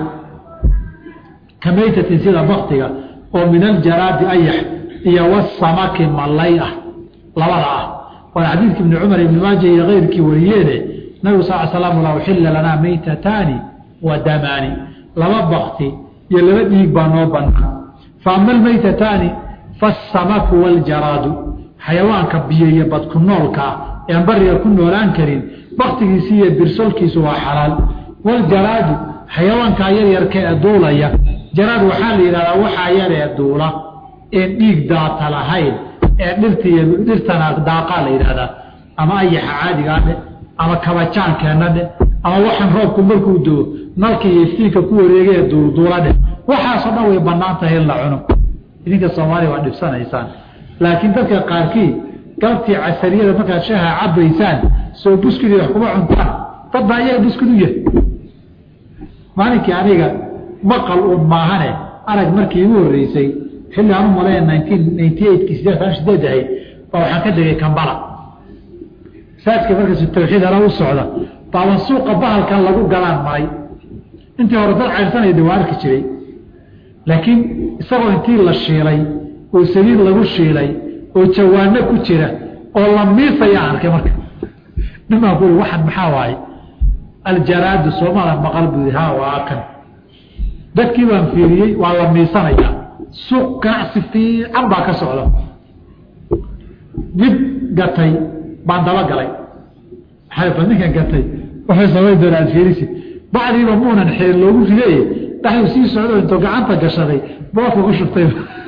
ka maytatin sida baktiga oo min aljaraadi ayax iyo wasamaki mallay ah labada ah waana xadiidka ibni cumar ibni maaja iyo keyrkii wariyeene nabigu sal slam la uxila lanaa maytataani wa damaani laba bakti iyo laba dhiig baa noo banaan fa ama almaytataani faasamaku waljaraadu xayawaanka biyo iyo badku noolkaa ean bariga ku noolaan karin baktigiisi iyo birsolkiisu waa xalaal waljaraadu xayawaankaa yaryarka ee duulaya jaraad waxaa la yidhahdaa waxaa yar ee duula een dhiig daata lahayn ee dhirta iyo dhirtana daaqaa la yidhahdaa ama ayaxa caadigaa dhe ama kabajaankeenna dhe ama waxaan roobku markuu doo nalka iyo iftiinka ku wareegee duulduula dheh waxaasoo dhan way bannaan tahay in la cuno idinka soomaaliya waa dhibsanaysaan laakiin dadka qaarkii galabtii casariyada markaad shaha cabaysaan soo buskudi wax kuma cuntaan dad baa iyaga buskud u yahay maalinkii aniga maqal uun maahane arag markii igu horreysay xilli aan u malaya nineteen ninety eightkii sideetan sideed ahayd baa waxaan ka degay kambala saajka markaasu tawxiid ala u socda baaban suuqa bahalkan lagu galaan maray intii hore dad cayrsanayda waa arki jiray laakiin isagoo intii la shiilay oo saliid lagu shiilay oo jawaano ku jira oo la miisaya arkay marka nimaan ku waxan maxaa waaye aljaraadu soomala maqal buu ha waa kan dadkii baan fiiriyey waa la miisanayaa suuq ganacsi fiican baa ka socda mid gatay baan dabagalay maxaa ninkan gatay waxay samay doonaa ad fiirisi bacdiiba muunan xeer loogu riday dhaxuu sii socdo intuu gacanta gashaday boodka ku shubtay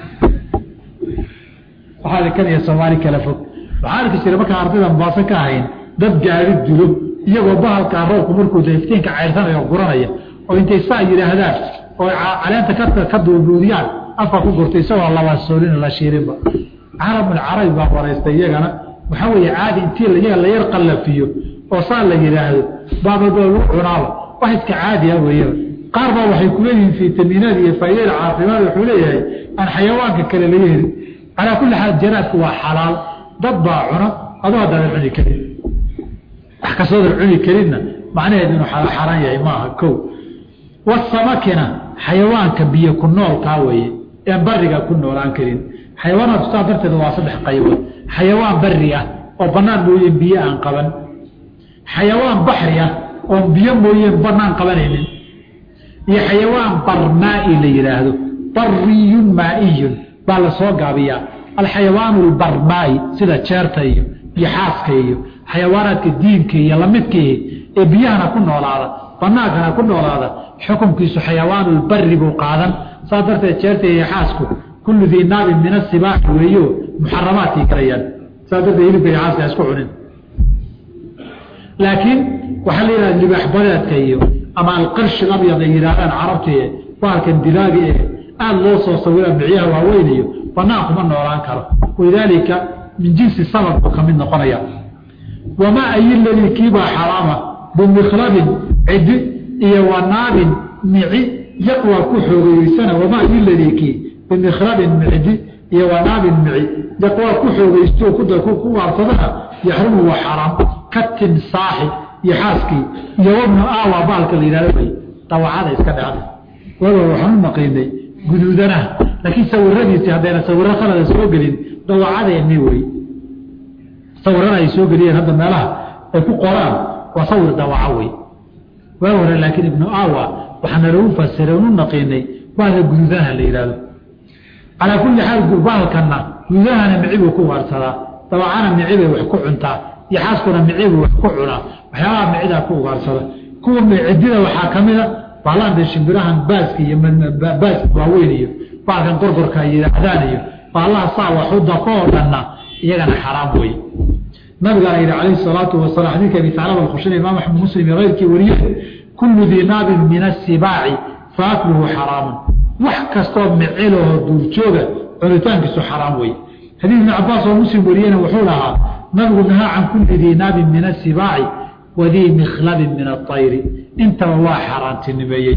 waxaa kan iyo soomaali kala fog waxaa arki jira markaan ardayda mubaaso ka ahayn dad gaari dilo iyagoo bahalkaa roobku markuu da iftiinka cayrsanaya oo guranaya oo intay saa yidhaahdaan oo caleenta ka ka duuduudiyaan afka ku gurtay isagoo laba soolin la shiirinba carabul carabi baa waraystay iyagana waxaa weeye caadi intii iyaga la yar qallafiyo oo saa la yidhaahdo baababa lagu cunaaba wax iska caadi ah weeyaba qaar baa waxay kuleeyihiin fitamiinaad iyo faa'iidada caafimaad wuxuu leeyahay aan xayawaanka kale laga helin calaa kulli xaal jaraadku waa xalaal dad baa cuna adoo haddaadan cuni karin wax kastoodan cuni karinna macnaheedu inuu xaaraan yahay maaha kow wasamakina xayawaanka biyo ku noolkaa weeye ean bariga ku noolaan karin xayawaanaadku saa darteed waa saddex qaybood xayawaan bari ah oo bannaan mooyeen biyo aan qaban xayawaan baxri ah oon biyo mooyeen bannaan qabanaynin iyo xayawaan barmaa'i la yidhaahdo bariyun maa'iyun baa la soo gaabiyaa alxayawaanu albarmaa'i sida jeerta iyo iyo xaaska iyo xayawaanaadka diinka iyo lamidkii ee biyahana ku noolaada banaankana ku noolaada xukunkiisu xayawaanulbari buu qaadan saas darteed jeerta iyo xaasku kullu dii naabin min asibaax weeyo muxaramaadkay galayaan saas darteed hilibka iyo xaaska isku cunin laakiin waxaa la yidhahda libaax badeedka iyo ama alqarshi labyad ay yidhaahdaan carabtii bahalkan dilaagi ee aada loo soo sawira micyaha waaweyn iyo banaan kuma noolaan karo walidaalika min jinsi sabab buu ka mid noqonaya wamaa ayiladii kiibaa xaraama bimikhlabin cidi iyo wanaabin mici yaqwa ku xoogeyeysana wamaa ayiladii kii bimikhlabin micdi iyo wanaabin mici yaqwa ku xoogeysto ku waarsadana yaxrumu waa xaraam ka timsaaxi iyo xaaskii iyo wabnu aawa baalka la yidhahdo way dawacada iska dhacda waaga waxaan u naqiinay guduudanaha laakiin sawiradiisii haddayna sawiro khalada soo gelin dawacadeeni wey sawirana ay soo geliyeen hadda meelaha ay ku qoraan waa sawir dawaco wey waa hore laakiin ibnu awa waxaana lagu fasiray unu naqiinay baalka guduudanaha la yidhahdo calaa kulli xaal baalkana guduudahana mici buu ku ugaarsadaa dawacana mici bay wax ku cuntaa iyo xaaskuna mici buu wax ku cunaa waxyaabaha micidaa ku ugaarsada kuwa cidida waxaa ka mida baalaanta shimbirahan baaska iyo baaska waaweyn iyo baalkan gorgorka ay yidhaahdaan iyo baalaha saa waxuda koo dhanna iyagana xaraam wey nabigaana yidhi calayhi salaatu wasalaam xadiidka abi taclaba alkhushani imaam axmed muslim iyo keyrkii wariye kullu dii naabin min asibaaci fa akluhu xaraamun wax kastoo micilahoo duurjooga cunitaankiisu xaraam wey xadiid ibni cabaas oo muslim wariyena wuxuu lahaa nabigu nahaa can kulli dii naabin min asibaaci wadii mikhlabin min aayri intaba waa xaaraantinimeeyey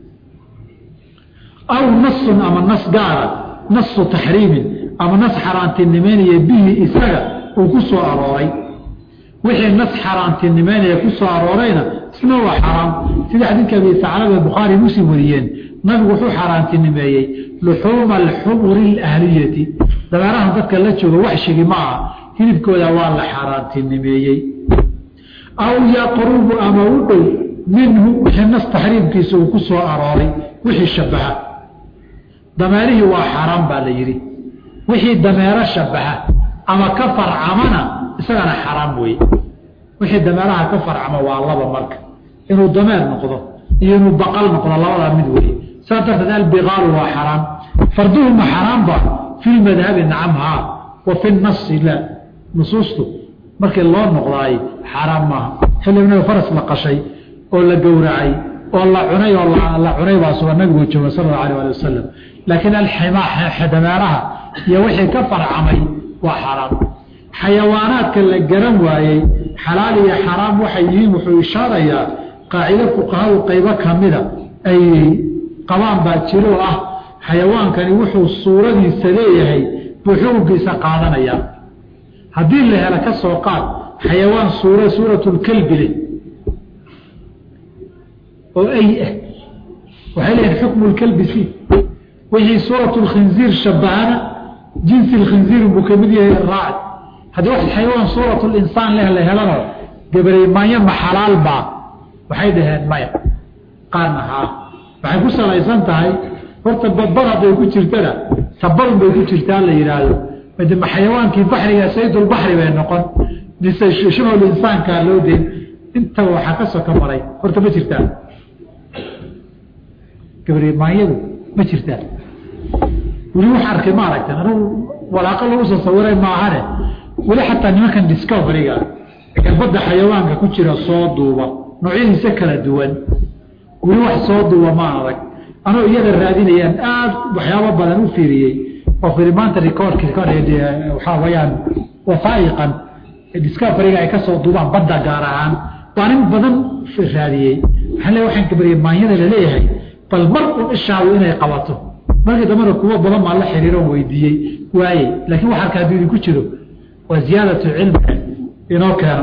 aw nasun ama nas gaara nasu taxriimin ama nas xaaraantinimeynaya bihi isaga uu ku soo arooray wixii nas xaaraantinimeynaya ku soo aroorayna isna waa xaraam sida xadiidka abi saclaba bukhaari muslim wariyeen nabigu wuxuu xaaraantinimeeyey luxuuma alxumuri alahliyati dabeerahan dadka la jooga wax shigi ma aha hilibkooda waa la xaaraantinimeeyey aw yaqrubu ama u dhow minhu wixii nas taxriimkiisa uu ku soo arooray wixii shabaha dameerihii waa xaaraan baa la yidhi wixii dameero shabaha ama ka farcamana isagana xaraam weeye wixii dameeraha ka farcama waa laba marka inuu dameer noqdo iyo inuu baqal noqdo labadaa mid weeye saa darteed albikaalu waa xaraam farduhu ma xaraamba fi lmadhabi nacam haa wa fi nasi la nusuustu markii loo noqdaay xaaraam maaha xilibnaga faras la qashay oo la gowracay oo la cunay oo la cunay baa suga nabigu jooga sal allahu alah ali wasalam laakiin aldameeraha iyo wixii ka farcamay waa xaaraam xayawaanaadka la garan waayey xalaal iyo xaraam waxay yihiin wuxuu ishaarayaa qaacido fuqahadu qaybo kamida ay qabaan baa jiro ah xayawaankani wuxuu suuradiisa leeyahay buu xukunkiisa qaadanaya haddii la helo ka soo qaad xayawaan suura suuratulkelbi leh oo ay ah waxay leeyihin xukmu lkelbi si wixii suuratu lkhinziir shabahana jinsi lkhinziir buu ka mid yahay raaci haddii wax xayawaan suuratu linsaan leh la helano gabareemaanyo ma xalaal baa waxay dhaheen maya qaarna haa waxay ku salaysan tahay horta badbad hadday ku jirtana sabadun bay ku jirtaa la yidhaahdo madema xayawaankii baxriga saydulbaxri bay noqon mise shibhul insaankaa loo deyn intaba waxaa ka soka maray horta ma jirtaa gabrimaanyadu ma jirtaa weli wax arkay ma aragtan anugu walaaqo lagu soo sawiray maahane weli xataa nimankan discoveryga badda xayawaanka ku jira soo duuba noocyadiisa kala duwan weli wax soo duuba ma adag anoo iyada raadinayaan aad waxyaabo badan u fiiriyey oo firi maanta recordk waxaa wayaan wasaa'iqan discoveryga ay ka soo duubaan badda gaar ahaan waa nin badan raadiyey waxaan le waxaan gabariyey maanyada laleeyahay bal mar un ishaadu inay qabato markii dambana kuwo badan baa la xiriiroon weydiiyey waaye laakiin wax arka hadduu idinku jiro waa ziyaadatu cilmiga inoo keeno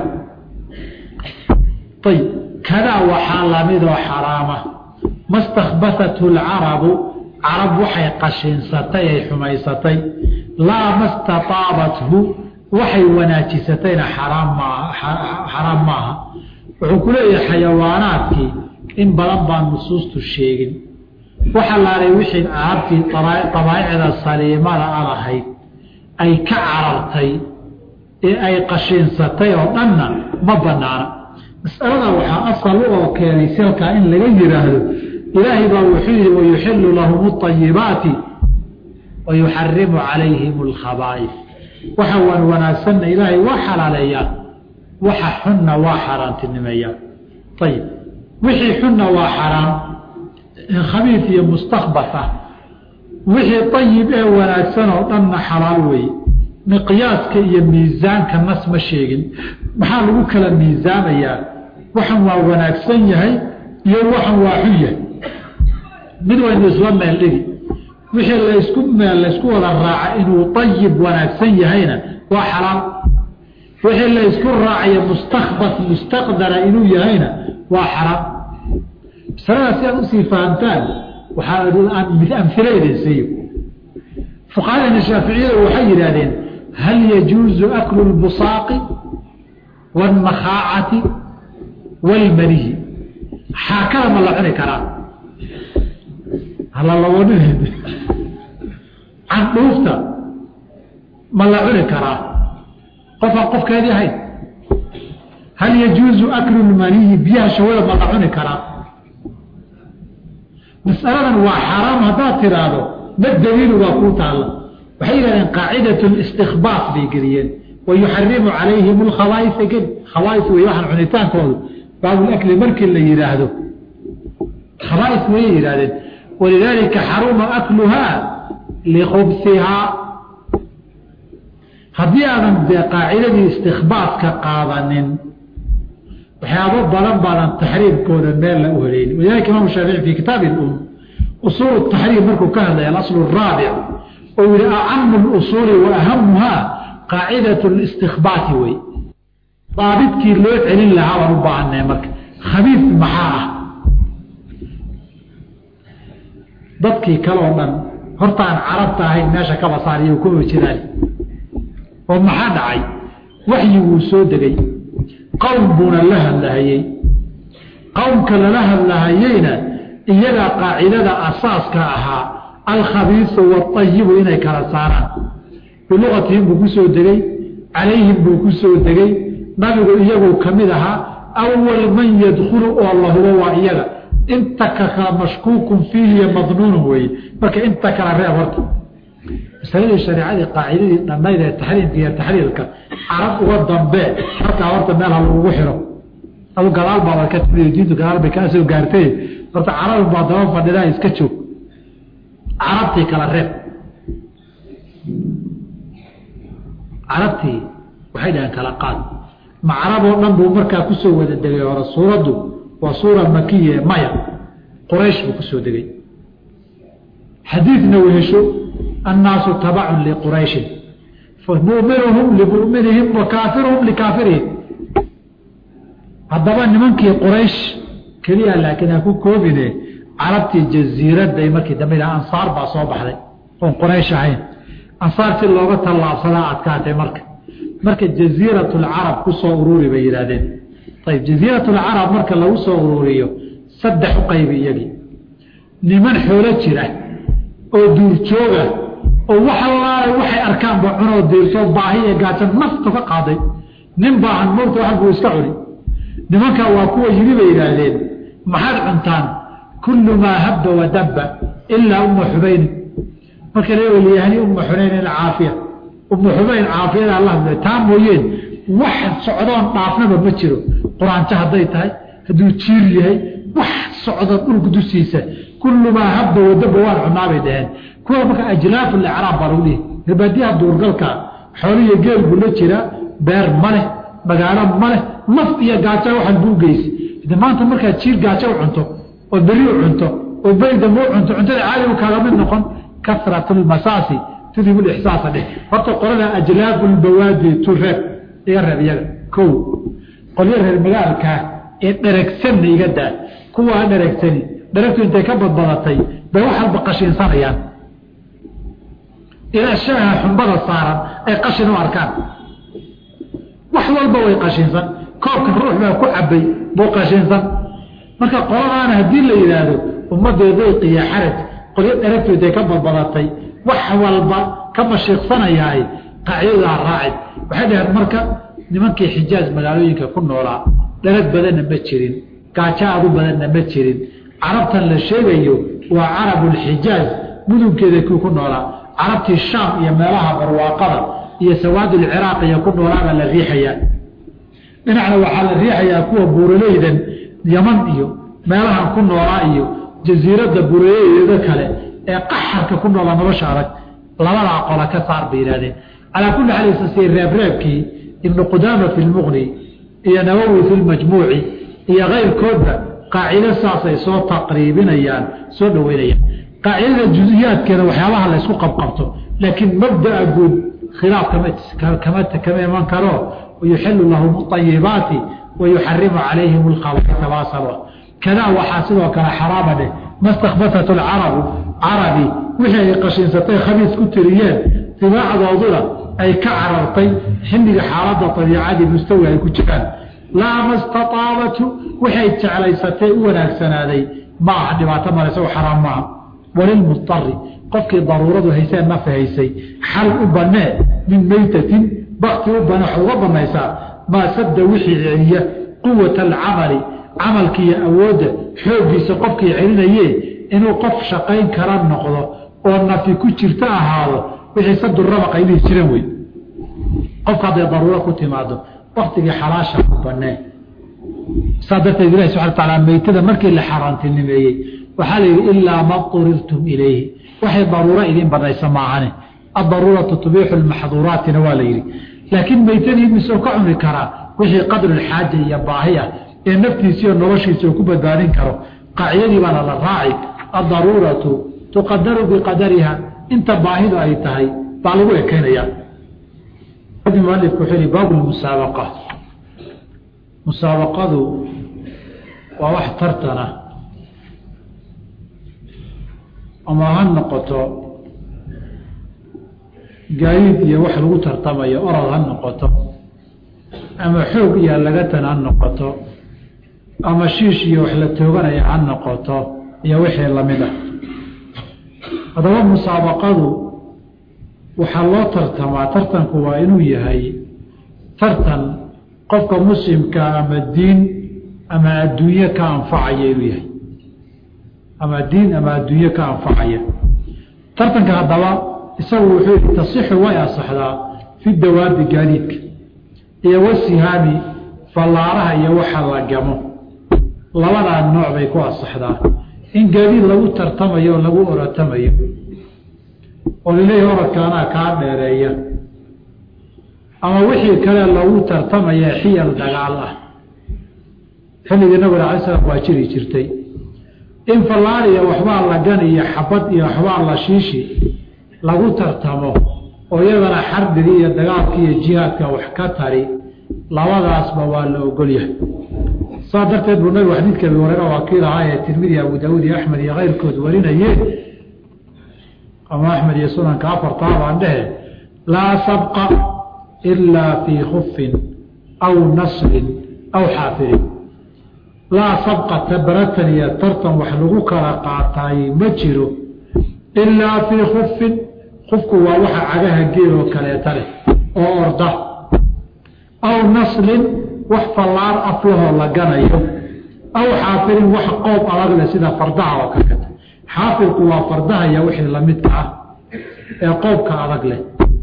ayib kadaa waxaa lamidoo xaraama ma stakbathathu lcarabu carab waxay qashinsatay ay xumaysatay laa ma stataabathu waxay wanaajisatayna xaraam maaha xaraam maaha wuxuu ku leeyahay xayawaanaadkii in badan baan nusuustu sheegin waxa laalay wixii aabtii dabaa'icda saliimada a lahayd ay ka carartay ee ay qashinsatay oo dhanna ma banaana masalada waxaa asal oo keenay silkaa in laga yidhaahdo ilaahay baa wuxuu yihi wayuxilu lahum اطayibaati wayuxarimu calayhim اlkhabaa'if waxa waan wanaagsanna ilaahay waa xalaaleeyaa waxa xunna waa xaaraantinimeeyaa ayib wixii xunna waa xaraam khabiif iyo mustakbas ah wixii ayib ee wanaagsan oo dhanna xalaal weeye miqyaaska iyo miisaanka nas ma sheegin maxaa lagu kala miisaamayaa waxan waa wanaagsan yahay iyo waxan waa xun yahay mid waynu isla meel dhigi wixii laysku meel laysku wada raaca inuu ayib wanaagsan yahayna waa xalaal wixii laysku raacayo mustakbas mustaqdara inuu yahayna waa xaraam masaladaas si aad usii fahamtaan waxaa amila idin siiyo fuqahadeena shaaficiyada waxay yidhaahdeen hal yajuuzu aklu lbusaaqi wاlmakhaacati wاlmanihi xaakada ma la cuni karaa halalawadin candhuufta ma la cuni karaa qofaan qofkeedii ahayn hal yajuuzu aklu lmanihi biyaha shawada ma la cuni karaa masaladan waa xaaraam haddaad tiraahdo ma daliilu waa kuu taalla waxay yidhahdeen qaacidat listikbaaf bay geliyeen wayuxarimu calayhim lkhabaaisa geli khabaais wey waxaan cunitaankoodu baabulakli markii la yidhaahdo khabaais wayay yidhahdeen walidaalika xaruma akluhaa likubsihaa haddii aadan dee qaacidadii istikbaafka qaadanin waxyaabo badan baadan taxriimkooda meel la u helayn walidalika imaam shaafici fi kitaabi um usuul taxriim markuu ka hadlaya alasl raabic oo yihi acamu lusuuli wa ahamuhaa qaacidat listikbaati wey daabidkii loo celin lahaa baan u baahanay marka khabiif maxaa ah dadkii kale oo dhan hortaan carabta ahayn meesha kaba saariyo kuma jiraan oo maxaa dhacay waxyiguu soo degay qowm buuna la hadlahayey qowmka lala hadlahayeyna iyagaa qaacidada asaaska ahaa alkhabiisu waalayibu inay kala saaraan bilugatihim buu ku soo degey calayhim buu ku soo degey nabigu iyaguu ka mid ahaa awal man yadkhulu oo la hubo waa iyaga inta ka kala mashkuukun fiihiyo madnuunun weeye marka inta kala reeb horta masaladii shareecadii qaacidadii dhannayd ee taxriimka iyo taxriirka carab uga dambee markaa horta meel ha lagugu xiro adu gadaal baabad ka timid diintu gadaal bay kaa soo gaartay horta carabin baa daba fadhidaa iska joog carabtii kala reeb carabtii waxay dhaheen kala qaad ma carab oo dhan buu markaa kusoo wada degay hore suuraddu waa suura makiya maya quraysh buu kusoo degay xadiidna wehesho annaasu tabacun liqurayshin famuminuhum limuminihim wa kaafiruhum likaafirihim haddaba nimankii quraysh keliya laakiin ha ku koobine carabtii jasiiradday markii dambe ansaar baa soo baxday oon quraysh ahayn ansaar si looga tallaabsadaa adkaatay marka marka jasiiratulcarab ku soo ururi bay yidhaahdeen ayib jaziirat lcarab marka lagu soo ururiyo saddex u qaybi iyagii niman xoolo jira oo duurjooga oo wax allaale waxay arkaanba cunoo diirtoo baahi ee gaajan nafta ka qaaday nin baahan mowta wax buu iska cuni nimankaa waa kuwa yimi bay yidhaahdeen maxaad cuntaan kullu maa habba wadabba ilaa umma xubayni marka la weliyahani umma xunayn caafiya umma xubayn caafiyada allah taa mooyeen wax socdoon dhaafnaba ma jiro quraanjo hadday tahay hadduu jiir yahay wax socdo dhulka dusiisa kullu maa habba wadabba waan cunaabay dhaheen kuwa marka ajlaafu licraab baa lagu dhihi gabaadiyaha duurgalka xoolihiyo geel buu la jiraa beer ma leh magaalo ma leh naf iyo gaajo waxaan buu geysi de maanta markaad jiir gaajo u cunto oo beri u cunto oo beydama u cunto cuntada caaligu kaaga mid noqon kasrat lmasaasi tudib lixsaasa dheh horta qolada ajlaafu lbawaadi tu reeb iga reeb iyaga kow qolyo reer magaalkaa ee dheregsanna iga daa kuwaa dheregsani dheregtu intay ka badbadatay bay wax walba qashiinsanayaan ilaa shaaha xumbada saaran ay qashin u arkaan wax walba way qashinsan koobka ruux baa ku cabay buu qashinsan marka qoladaana haddii la yidhaahdo ummadee dayq iyo xaraj qolyo dheregtu intay ka badbadatay wax walba ka mashiiqsanayahay qaacidadaa raacid waxay dhaheen marka nimankii xijaaj magaalooyinka ku noolaa dherag badanna ma jirin gaajo aadu badanna ma jirin carabtan la sheegayo waa carabulxijaaj mudunkeeda kii ku noolaa carabtii shaam iyo meelaha barwaaqada iyo sawaadulciraaq iyo ku noolaabaa la riixayaa dhinacna waxaa la riixayaa kuwa buuraleydan yaman iyo meelahan ku noolaa iyo jasiiradda buuraleydeeda kale ee qaxarka ku noolaa nolosha adag labadaa qola ka saar bay yidhahdeen calaa kulli xaal isasiye reebreebkii ibnu qudaama fi lmuqni iyo nawowi fi lmajmuuci iyo keyrkoodba qaacido saasay soo taqriibinayaan soo dhoweynayaan qaacidada juziyaadkeeda waxyaabaha la ysku qabqabto laakiin mabdaa guud khilaaf kama kama iman karo wayuxilu lahum ayibaati wayuxarimu calayhim alkhabaisa baasaba kadaa waxaa sidoo kale xaraama dheh ma stakbatat alcarabu carabi wixii ay qashinsatay khabiis ku tiriyeen dibaacdooduna ay ka carartay xilliga xaaladda abiicadii mustawi ay ku jiraan laa ma staaabatu waxay jeclaysatay u wanaagsanaaday ma aha dhibaato male isagoo xaraam maaha walilmudari qofkii daruuradu haysee nafa haysay xal u banee min meytatin bakti u bane waxaad uga banaysaa maa sadda wixii celiya quwata alcamali camalkiiyo awoodda xooggiisa qofkii celinaye inuu qof shaqayn kara noqdo oo nafi ku jirta ahaado wixii sadurabaq ay dhihi jireen wey qofka hadday daruuro ku timaado waktigii xalaasha u banee saa darteed ilahi subana wataala meytada markii la xaaraantinimeeyey waxaa la yidhi ilaa ma urirtum ilayhi waxay daruuro idin banaysa maahane adaruuratu tubiixu lmaxduuraatina waa la yidhi laakiin meytadii misoo ka cuni karaa wixii qadrulxaaja iyo baahi ah ee naftiisiiyo noloshiisa ku badbaadin karo qaacidadii baana la raaci addaruuratu tuqadaru biqadariha inta baahidu ay tahay baa lagu ekeynaya mualifku wuxuu yihi baabu lmusaabaqa musaabaqadu waa wax tartana ama ha noqoto gaadiid iyo wax lagu tartamayo orod ha noqoto ama xoog iyo lagatan ha noqoto ama shiish iyo wax la tooganaya ha noqoto iyo wixii lamid ah haddaba musaabaqadu waxaa loo tartamaa tartanku waa inuu yahay tartan qofka muslimka ama diin ama adduunye ka anfacaya inuu yahay ama diin ama adduunye ka anfacaya tartanka haddaba isagu wuxuu yihi tasixu way asaxdaa fi dawaabi gaadiidka iyo wasihaami fallaaraha iyo waxa la gamo labadaa nooc bay ku asaxdaa in gaadiid lagu tartamayo o lagu oratamayo oo lileeyahi oradkaanaa kaa dheereeya ama wixii kale lagu tartamaya xiyal dagaal ah xilligii nabig alay slam waa jiri jirtay in fallaar iyo waxbaa la gani iyo xabad iyo waxbaa la shiishi lagu tartamo oo iyadana xarbigi iyo dagaalka iyo jihaadka wax ka tari labadaasba waa la ogolyahay saa darteed buu nabigu xadiidka abi hureyra waa kii lahaa ee tirmidi abu daawuud iyo axmed iyo keyrkood warinayeen ama axmed iyo sunanka afartaa baan dhehe laa sabqa ilaa fii khufin aw nasrin aw xaafirin laa sabqata baratan iyo tartan wax lagu kala qaataay ma jiro ilaa fii khufin khufku waa waxa cagaha geel oo kaleeta leh oo orda aw naslin wax fallaar aflahoo la ganayo aw xaafirin wax qoob adag leh sida fardaha oo kakata xaafirku waa fardaha iyo wixii lamidka ah ee qoobka adag leh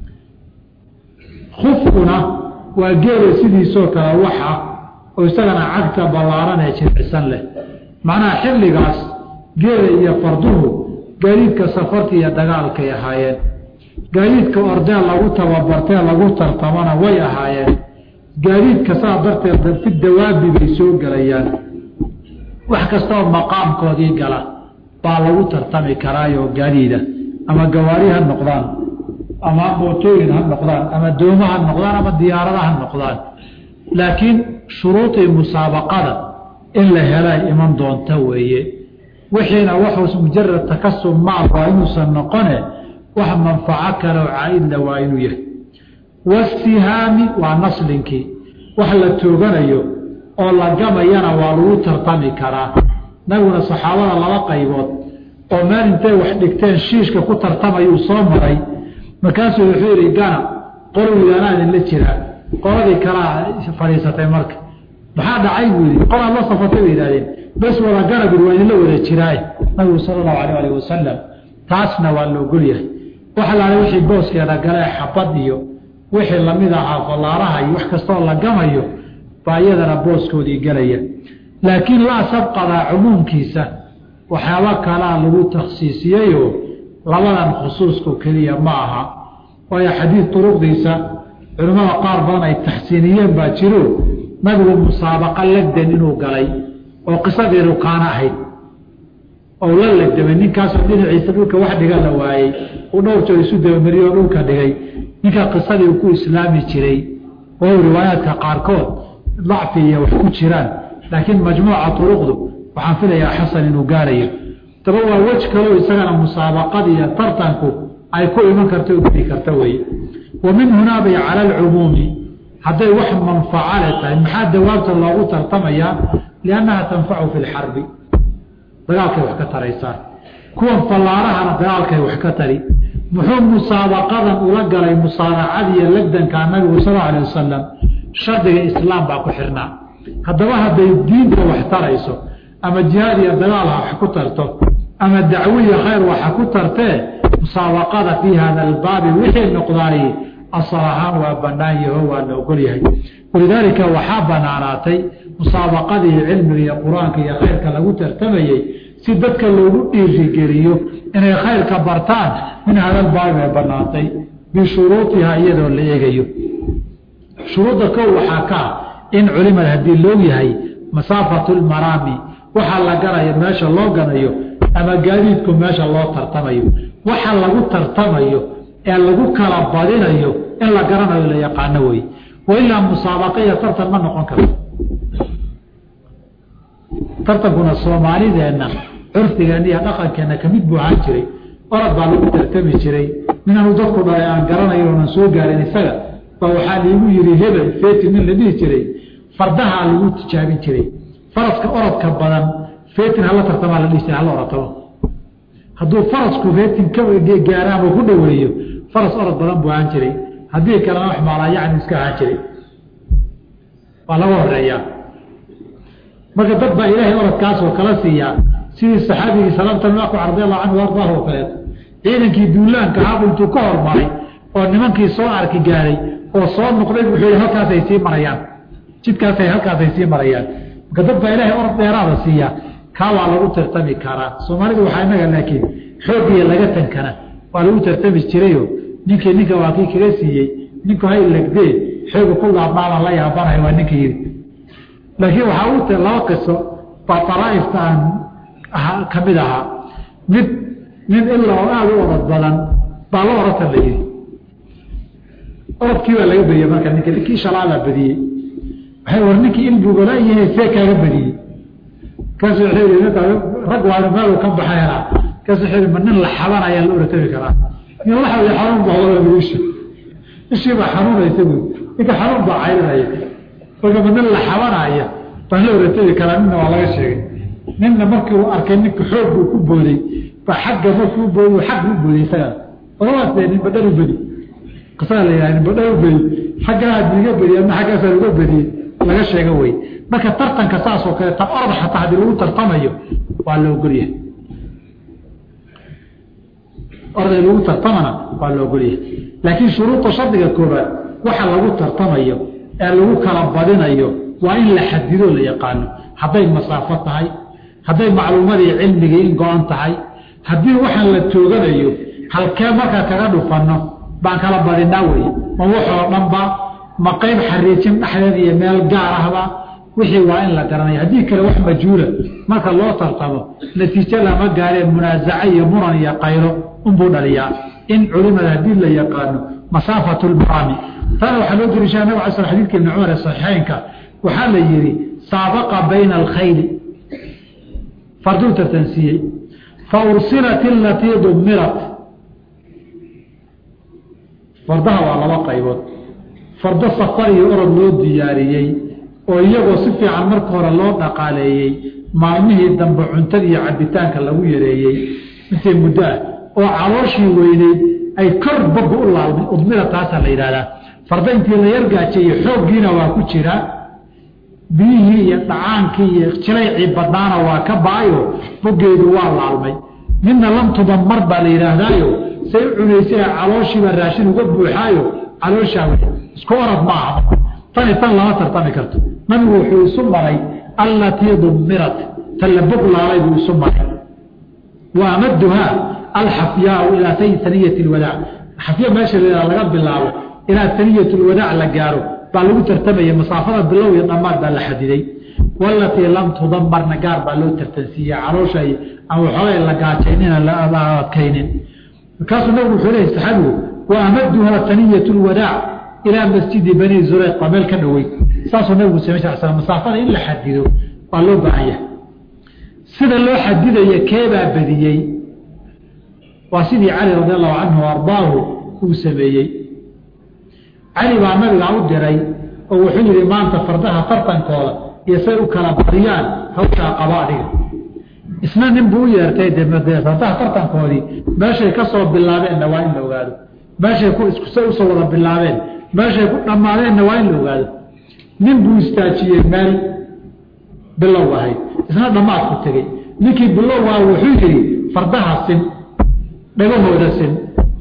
khufkuna waa geela sidiisoo kale waxa oo isagana cagta ballaaran ee jircisan leh macnaha xilligaas geela iyo farduhu gaadiidka safarta iyo dagaalkay ahaayeen gaadiidka ordee lagu tababartee lagu tartamana way ahaayeen gaadiidka saa darteed fi dawaabi bay soo gelayaan wax kastaoo maqaamkoodii gala baa lagu tartami karaayoo gaadiida ama gawaari ha noqdaan ama mootooyin ha noqdaan ama dooma ha noqdaan ama diyaarada ha noqdaan laakiin shuruudii musaabaqada in la helay iman doonta weeye wixiina waxuus mujarad takasub maal waa inuusan noqone wax manfaco kale oo caaidla waa inuu yahay wasihaami waa naslinkii wax la tooganayo oo la gamayana waa lagu tartami karaa nabiguna saxaabada laba qaybood oo meel intay wax dhigteen shiishka ku tartamayuu soo maray markaasuu wuxuu yihi gana qolwidanaa idinla jiraa qoladii kalaa fadhiisatay marka maxaa dhacay buu yidhi qolaad la safatay bay yidhahdeen bes wada gana buri waa idinla wada jiraaye nabigu sala allahu alayh alih wasalam taasna waa la ogol yahay waxa laala wixii booskeeda galee xabad iyo wixii lamid ahaa fallaaraha iyo wax kastaoo la gamayo baa iyadana booskoodii gelaya laakiin laa sabqadaa cumuumkiisa waxyaaba kalaa lagu takhsiisiyeyoo labadan khusuusku keliya ma aha waayo xadiid duruqdiisa culimmada qaar badan ay taxsiiniyeen baa jiro nabigu musaabaqa legdan inuu galay oo qisadii rukaano ahayd ou la legdamay ninkaasoo dhinaciisa dhulka wax dhiga la waayey uu dhowr jeer isu dabamariyo oo dhulka dhigay ninka qisadii uu ku islaami jiray oo riwaayaadka qaarkood dacfi iyo wax ku jiraan laakiin majmuuca turuqdu waxaan filayaa xasan inuu gaarayo daba waa wej kaleo isagana musaabaqada iyo tartanku ay ku iman karta o geli karta weye wa min hunaa bay cala alcumuumi hadday wax manfaco le tahay maxaa dawaabta loogu tartamayaa liannaha tanfacu fi lxarbi dagaalkay wax ka taraysaa kuwan fallaarahana dagaalkay wax ka tari muxuu musaabaqadan ula galay musaaracadiiyo legdankaa nabigu sal alay wasalam shardiga islaam baa ku xirnaa haddaba hadday diinta wax tarayso ama jihaad iyo dagaal ha wax ku tarto ama dacwiya khayr waxa ku tartee musaabaqada fii hada albaabi wixii noqdaay asal ahaan waa banaan yaho waa la ogol yahay walidaalika waxaa banaanaatay musaabaqadii cilmiga iyo qur-aanka iyo khayrka lagu tartamayey si dadka loogu dhiirigeliyo inay khayrka bartaan min hadalbaabi bay banaantay bishuruudiha iyadoo la eegayo shuruudda kow waxaa kaa in culimad haddii loog yahay masaafatu lmaraami waxaa la ganayo meesha loo ganayo ama gaadiidku meesha loo tartamayo waxa lagu tartamayo ee lagu kala badinayo in la garanayo la yaqaano wey wailaa musaabaqa iyo tartan ma noqon karto tartankuna soomaalideenna curfigeenna iyo dhaqankeenna kamid buu ahaan jiray orad baa lagu tartami jiray minaanu dadku dhalay aan garanayn oonan soo gaarin isaga baa waxaa liigu yihi hebel feti nin la dhihi jiray fardahaa lagu tijaabin jiray faraska orodka badan fetin hala tartamaa la dhihi jiray hala oratamo hadduu farasku fetin ka gaara ama ku dhoweeyo faras orod badan buu ahaan jiray haddii kalena wax maalaa yacni iska ahaan jiray waa laga horeeyaa marka dad baa ilaahay orodkaasoo kala siiyaa sidii saxaabigii salaamtanaaku radiallahu canhu ardaahu oo kaleeto ciidankii duulaanka ahabu intuu ka hormaray oo nimankii soo arki gaaray oo soo noqday wuxuu yihi halkaasay sii marayaan jidkaasay halkaasay sii marayaan marka dad baa ilaahay orod dheeraada siiyaa kaa waa lagu tartami karaa soomaalidu waxaa inaga laakiin xoogiya laga tankana waa lagu tartami jirayo ninkii ninka waa kii kaga siiyey ninku hay legdee xooga ku laabmaaban la yaabanahay waa ninka yiri laakiin waxaa u ta laba qiso baa daraaifta aan ka mid ahaa mid nin ilaa oo aada u orod badan baa la oratan la yihi orodkii baa laga badiyey marka ninka ninkii shalaabaa badiyey waxay war ninkii ilbugala yahay see kaaga badiyey kaasu wuxuu yihi rag waana meel ka baxayna kaasu wuxuu yihi ma nin la xaban ayaa la oratami karaa nin la xabay xanuun baa wada isha ishii baa xanuunaysa buy ninka xanuun baa cayrinaya marka nin la xabanaya baa la oratagi karaa ninna waa laga sheegay ninna markii uu arkay ninka xoog buu ku booday ba xagga markuu booday xagga u booday isaga ogawaas dee nin badhar u bedi qisadaa la yidhaha nin badhar u bedi xaggaaad iga bedi ama xaggaasaa uga bediyey laga sheego wey marka tartanka saas oo kale ta orda xataa haddii lagu tartamayo waa la ogolyahay orday lagu tartamana waa la ogolyahay laakiin shuruuda shardiga koobaad waxa lagu tartamayo ee lagu kala badinayo waa in la xadido la yaqaano hadday masaafo tahay hadday macluumadii cilmigii in go-an tahay haddii waxaan la tooganayo halkee markaa kaga dhufanno baan kala badinaa wey ma waxoo dhanba ma qayb xariijin dhexdeed iyo meel gaar ahba wixii waa in la garanaya haddii kale wax majhuula marka loo tartamo natiijo lama gaaree munaasaco iyo muran iyo qaylo unbuu dhaliyaa in culimada haddii la yaqaano masaafatu lmaraami tana waxaa loo dariishaa nabig ala sl xadidka ibni cumar ee saxiixeynka waxaa la yidhi saabaqa bayna alkhayli farduu tartansiiyey fa ursilat ilatii dumirat fardaha waa laba qaybood fardo safar iyo orod loo diyaariyey oo iyagoo si fiican marka hore loo dhaqaaleeyey maalmihii dambe cuntada iyo cabitaanka lagu yareeyey intay muddo ah oo calooshii weyneyd ay kor bogga u laalmay udmira taasaa la yidhahdaa farda intii la yargaajeeyey xooggiina waa ku jiraa biyihii iyo dhacaankii iyo jilaycii badnaana waa ka ba-ayo boggeedu waa laalmay midna lamtuba mar baa la yidhaahdaayo say u cunaysay calooshiiba raashin uga buuxaayo calooshaa wey isku orad ma aha tani tan lama tartami karto nabigu wuxuu isu maray allatii dumirat tan la bog laalay buu isu maray wa amaduhaa alxafyaau ilaa saniyat lwadaac xafya meesha la laga bilaabo ilaa saniyat lwadaac la gaaro baa lagu tartamaya masaafada bilow iyo dhammaad baa la xadiday walatii lam tudamarna gaar baa loo tartansiiye caloosha aan waxoogay la gaajaynina la adkaynin markaasuu nabigu wuxuu leeyahy saxaabigu wa amaduhaa saniyat lwadaac ilaa masjidi bani zureyq waa meel ka dhowey saasuu nabigu samey sal slam masaafada in la xadido waa loo baahan yahay sida loo xadidaya keebaa badiyey waa sidii cali radi allahu canhu ardaahu uu sameeyey cali baa nabiga u diray oo wuxuu yihi maanta fardaha tartankooda iyo say u kala badiyaan hawshaa qaba adiga isna nin buu u yeertay de fardaha tartankoodii meeshay ka soo bilaabeenna waa in la ogaado meeshay say usoo wada bilaabeen meeshay ku dhammaadeenna waa in la ogaado nin buu istaajiyey meel bilow ahayd isna dhammaad ku tegey ninkii bilowgaa wuxuu yihi fardaha sin dhagahooda sin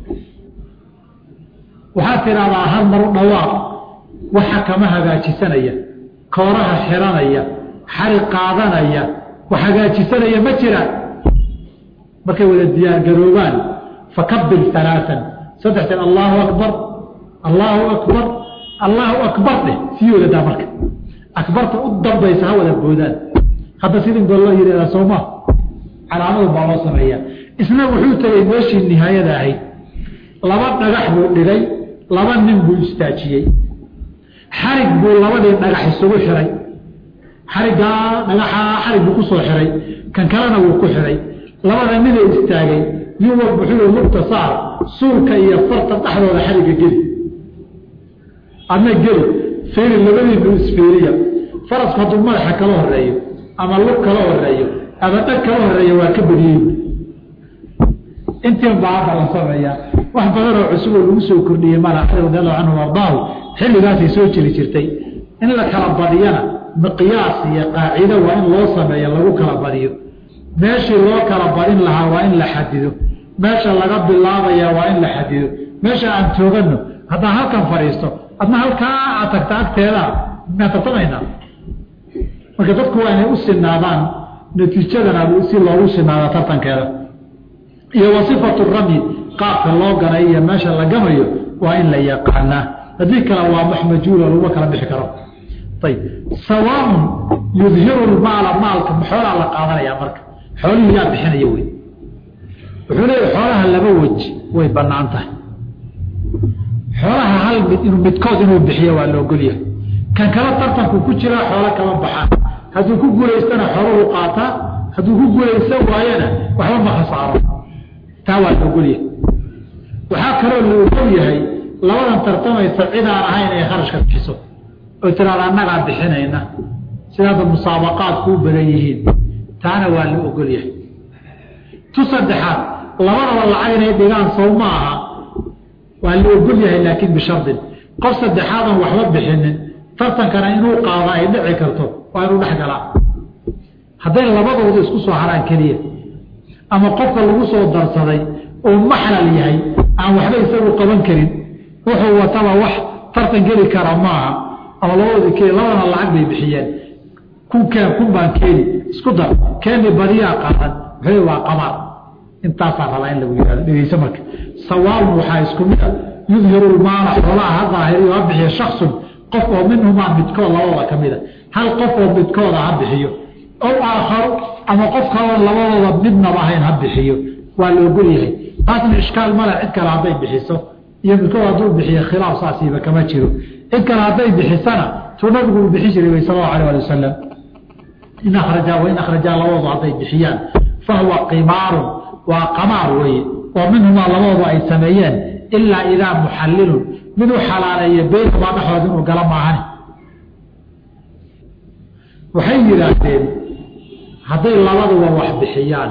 waxaad tidhaahdaa hal maru dhawaaq waxa kama hagaajisanaya kooraha xiranaya xari qaadanaya wax hagaajisanaya ma jiraan markay wada diyaargaroobaan fakabir alaaan saddex jeer allaahu akbar allaahu akbar allaahu akbar dheh sii wadadaa marka akbarta u dambaysa ha wada boodaan hadda sidin gol loo yihahdaa sooma calaamadu baa loo sameeyaa isna wuxuu tegay meeshii nihaayada ahayd laba dhagax buu dhigay laba nin buu istaajiyey xarig buu labadii dhagax isugu xiray xariggaa dhagaxaa xarig buu ku soo xiray kan kalena wuu ku xiray labada nina istaagay nin walba wuxuu lugta saar suulka iyo farta dhexdooda xarigga geli adna geli fiiri labadiinu isfiiriya farasku hadduu madaxa kala horeeyo ama lug kala horeeyo ama dhag kala horeeya waa ka badiyey intiin baa hadda la sameeyaa wax badanoo cusub oo lagu soo kordhiyey mala cali radi allahu canhu ardaahu xilligaasay soo jiri jirtay in la kala badiyana miqyaas iyo qaacido waa in loo sameeyo lagu kala badiyo meeshii loo kala badin lahaa waa in la xadido meesha laga bilaabaya waa in la xadido meesha aan toogano haddaan halkan fadhiisto adna halkaa aad tagta agteeda maan tartamaynaa marka dadku waa inay u sinaadaan natiijadana si loogu sinaado tartankeeda iyo wasifatu ramyi qaabka loo ganay iyo meesha la gamayo waa in la yaqaanaa haddii kale waa maxmajuulo laguma kala bixi karo ayb sawaaun yudhiru lmaala maalka xoolaa la qaadanaya marka xoolihii yaa bixinaya wey wuxuu leeya xoolaha laba weji way banaan tahay xoolaha hal mid inuu midkood inuu bixiyo waa la ogolyahay kan kala tartanku ku jiraa xoolo kama baxaan hadduu ku guulaystana xooluhu qaataa hadduu ku guulaysan waayana waxba ma khasaaro taa waa la ogolyahay waxaa kaloo la ogol yahay labadan tartamaysa cid aan ahayn ay kharashka bixiso oo tiraada annagaa bixinayna sidaada musaabaqaadku u badan yihiin taana waa la ogol yahay tu saddexaad labadaba lacag inay dhigaan sow ma aha waa la ogol yahay laakiin bishardin qof saddexaadan waxba bixinin tartankana inuu qaado ay dhici karto waa inuu dhex galaa hadday labadooda isku soo haraan keliya ama qofka lagu soo darsaday oo maxlal yahay aan waxba isagu qaban karin wuxuu wataba wax tartan geli kara maaha ama labadoodii keli labadana lacag bay bixiyeen kun keen kun baan keeni isku dar keeni badiyaa qaadan wuxuu waa qamaar intaasaa rabaa in lagu yihahdo dhegeyso marka sawaabun waxaa isku mid a yudhiru lmaala xoolaha ha daahiriyo ha bixiyo shaksun qof oo minhumaa midkood labadooda ka mid a hal qof oo midkooda ha bixiyo ow aakharu ama qof kaloo labadooda midnaba ahayn ha bixiyo waa la ogol yahay taasna ishkaal male cid kale hadday bixiso iyo midkood hadduu bixiyo khilaaf saasiiba kama jiro cid kale hadday bixisana tuu nabigu uu bixin jiray way sal allahu alah ali wasalam in akrajaa wain akhrajaa labadoodu hadday bixiyaan fahuwa qimaarun waa qamaar weeye oo minhumaa labadoodu ay sameeyeen ilaa idaa muxallilun miduu xalaaleeyo beynamaa dhexooda inuu gala maahani waxay yidhaahdeen hadday labaduba wax bixiyaan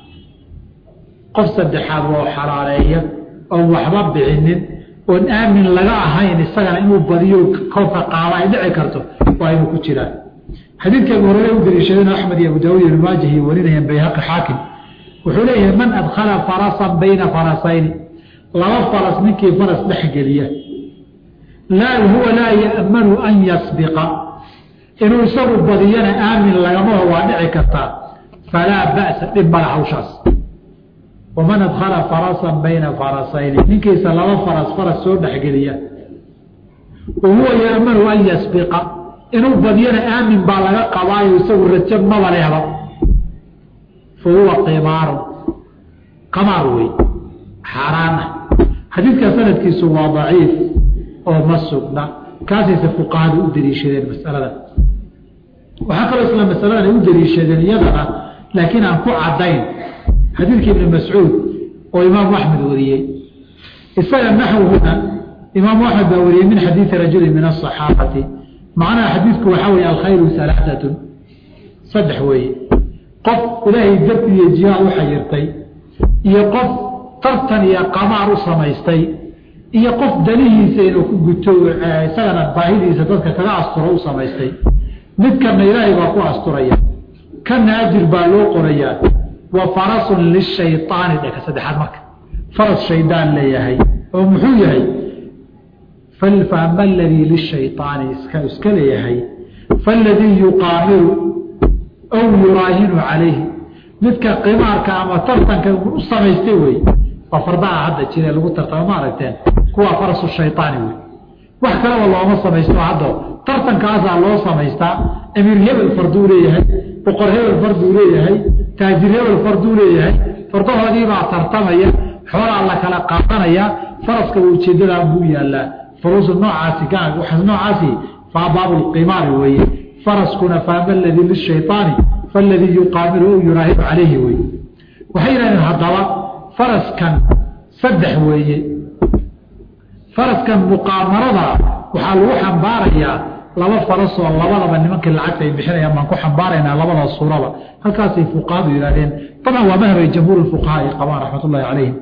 qof saddexaad waa xalaaleeya oon waxba bixinin oon aamin laga ahayn isagana inuu badiyo koobka qaada ay dhici karto waa inuu ku jiraan xadiidka abu horere u daliishadeen axmed iyo abu daawud iyo maajah iyo warinayaan bayhaqi xaakim wuxuu leeyahay man adkhala farasan bayna farasayni laba faras ninkii faras dhex geliya laa huwa laa ya'manu an yasbiqa inuu isagu badiyana aamin lagamaho waa dhici kartaa falaa ba'sa dhib mala hawshaas waman adkhala farasan bayna farasayni ninkiisa laba faras faras soo dhexgeliya wa huwa ya'manu an yasbiqa inuu badiyana aamin baa laga qabaayo isagu rajo maba lehba fa huwa qimaaru qamaar wey xaaraan ah xadiidka sanadkiisu waa daciif oo ma sugna kaasayse fuqahadu u daliishadeen masaladan waxaa kaloo isla masaladan ay u daliishadeen iyadana laakiin aan ku caddayn xadiidkii ibni mascuud oo imaamu axmed wariyey isaga naxwuhuna imaamu axmed baa wariyey min xadiidi rajulin min asaxaabati macnaha xadiidku waxaa weeye alkhayru alaaatun saddex weeye qof ilaahay darti iyo jihaad u xayirtay iyo qof tartan iyo qamaar u samaystay iyo qof danihiisa inuu ku guto isagana baahidiisa dadka kaga asturo u samaystay midkana ilaahay baa ku asturaya kana ajir baa loo qorayaa wa farasun lishayaani dheka saddexaad marka faras shaydaan leeyahay oo muxuu yahay faama aladii lishayaani iska iska leeyahay faaladii yuqaamiru aw yuraahinu calayhi midka qimaarka ama tartanka u samaystay wey waa fardaha hadda jire lagu tartamo ma aragteen kuwaa farasu shayaani wey wax kaleba looma samaysto hadda tartankaasaa loo samaystaa amiir hebel farduu leeyahay boqor hebel farduu leeyahay taajir hebel farduu leeyahay fardahoodiibaa tartamaya xoolaa la kala qaadanaya faraska ujeedadaa buu yaalaa faruusu noocaasi waxaas noocaasi faa baabulqimaari weeye faraskuna faama aladii lishayaani faaladii yuqaamiru ou yuraahibu calayhi wey waxay yidhahdeen haddaba faraskan saddex weeye faraskan muqaamarada waxaa lagu xambaarayaa laba farasoo labadaba nimankii lacagta ay bixinayaan baan ku xambaaraynaa labada suuraba halkaasay fuqahadu yidhahdeen dabcan waa madhabay jamhuur fuqahaa ay qabaan raxmat ullahi calayhim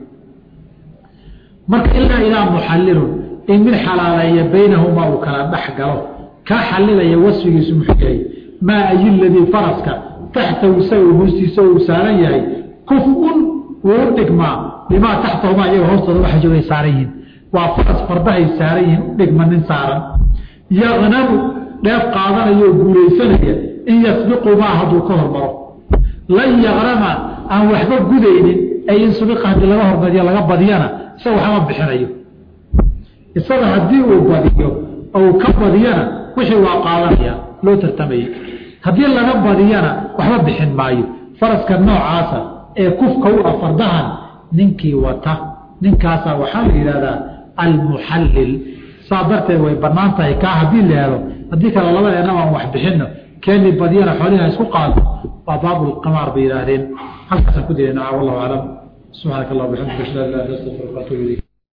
marka ilaa ilaa muxallilun in mid xalaaleeya baynahumaa uu kala dhex galo kaa xallilaya wasfigiisu muxuu yahay maa ayi ladii faraska taxtahu isaga hoostiisa uu saaran yahay kuf-un wuu u dhigmaa limaa taxtahumaa iyaga hoostooda waxa joogay saaran yihiin waa faras fardahay saaran yihiin u dhigma nin saaran yaqnamu dheef qaadanaya oo guulaysanaya in yasbiqu maa hadduu ka hormaro lan yaqnama aan waxba gudaynin ay in subiqa haddii laga hormariyo laga badiyana isaga waxama bixinayo isaga haddii uu badiyo ou ka badiyana wixii waa qaadanaya loo tartamayay haddii laga badiyana waxba bixin maayo faraska noocaasa ee kufka u ah fardahan ninkii wata ninkaasaa waxaa la yidhahdaa almuxallil saa darteed way bannaan tahay kaa haddii la helo haddii kale labadeennaba aan wax bixinno keeni badiyana xooliha isku qaado waa baabulqamaar bay yidhaahdeen halkaasaan ku dilaynaa wallahu aclam subxaanaka allah bxamdika ashhadu an laa ilaha illa anta astaghfiruka wa atuubu ilayk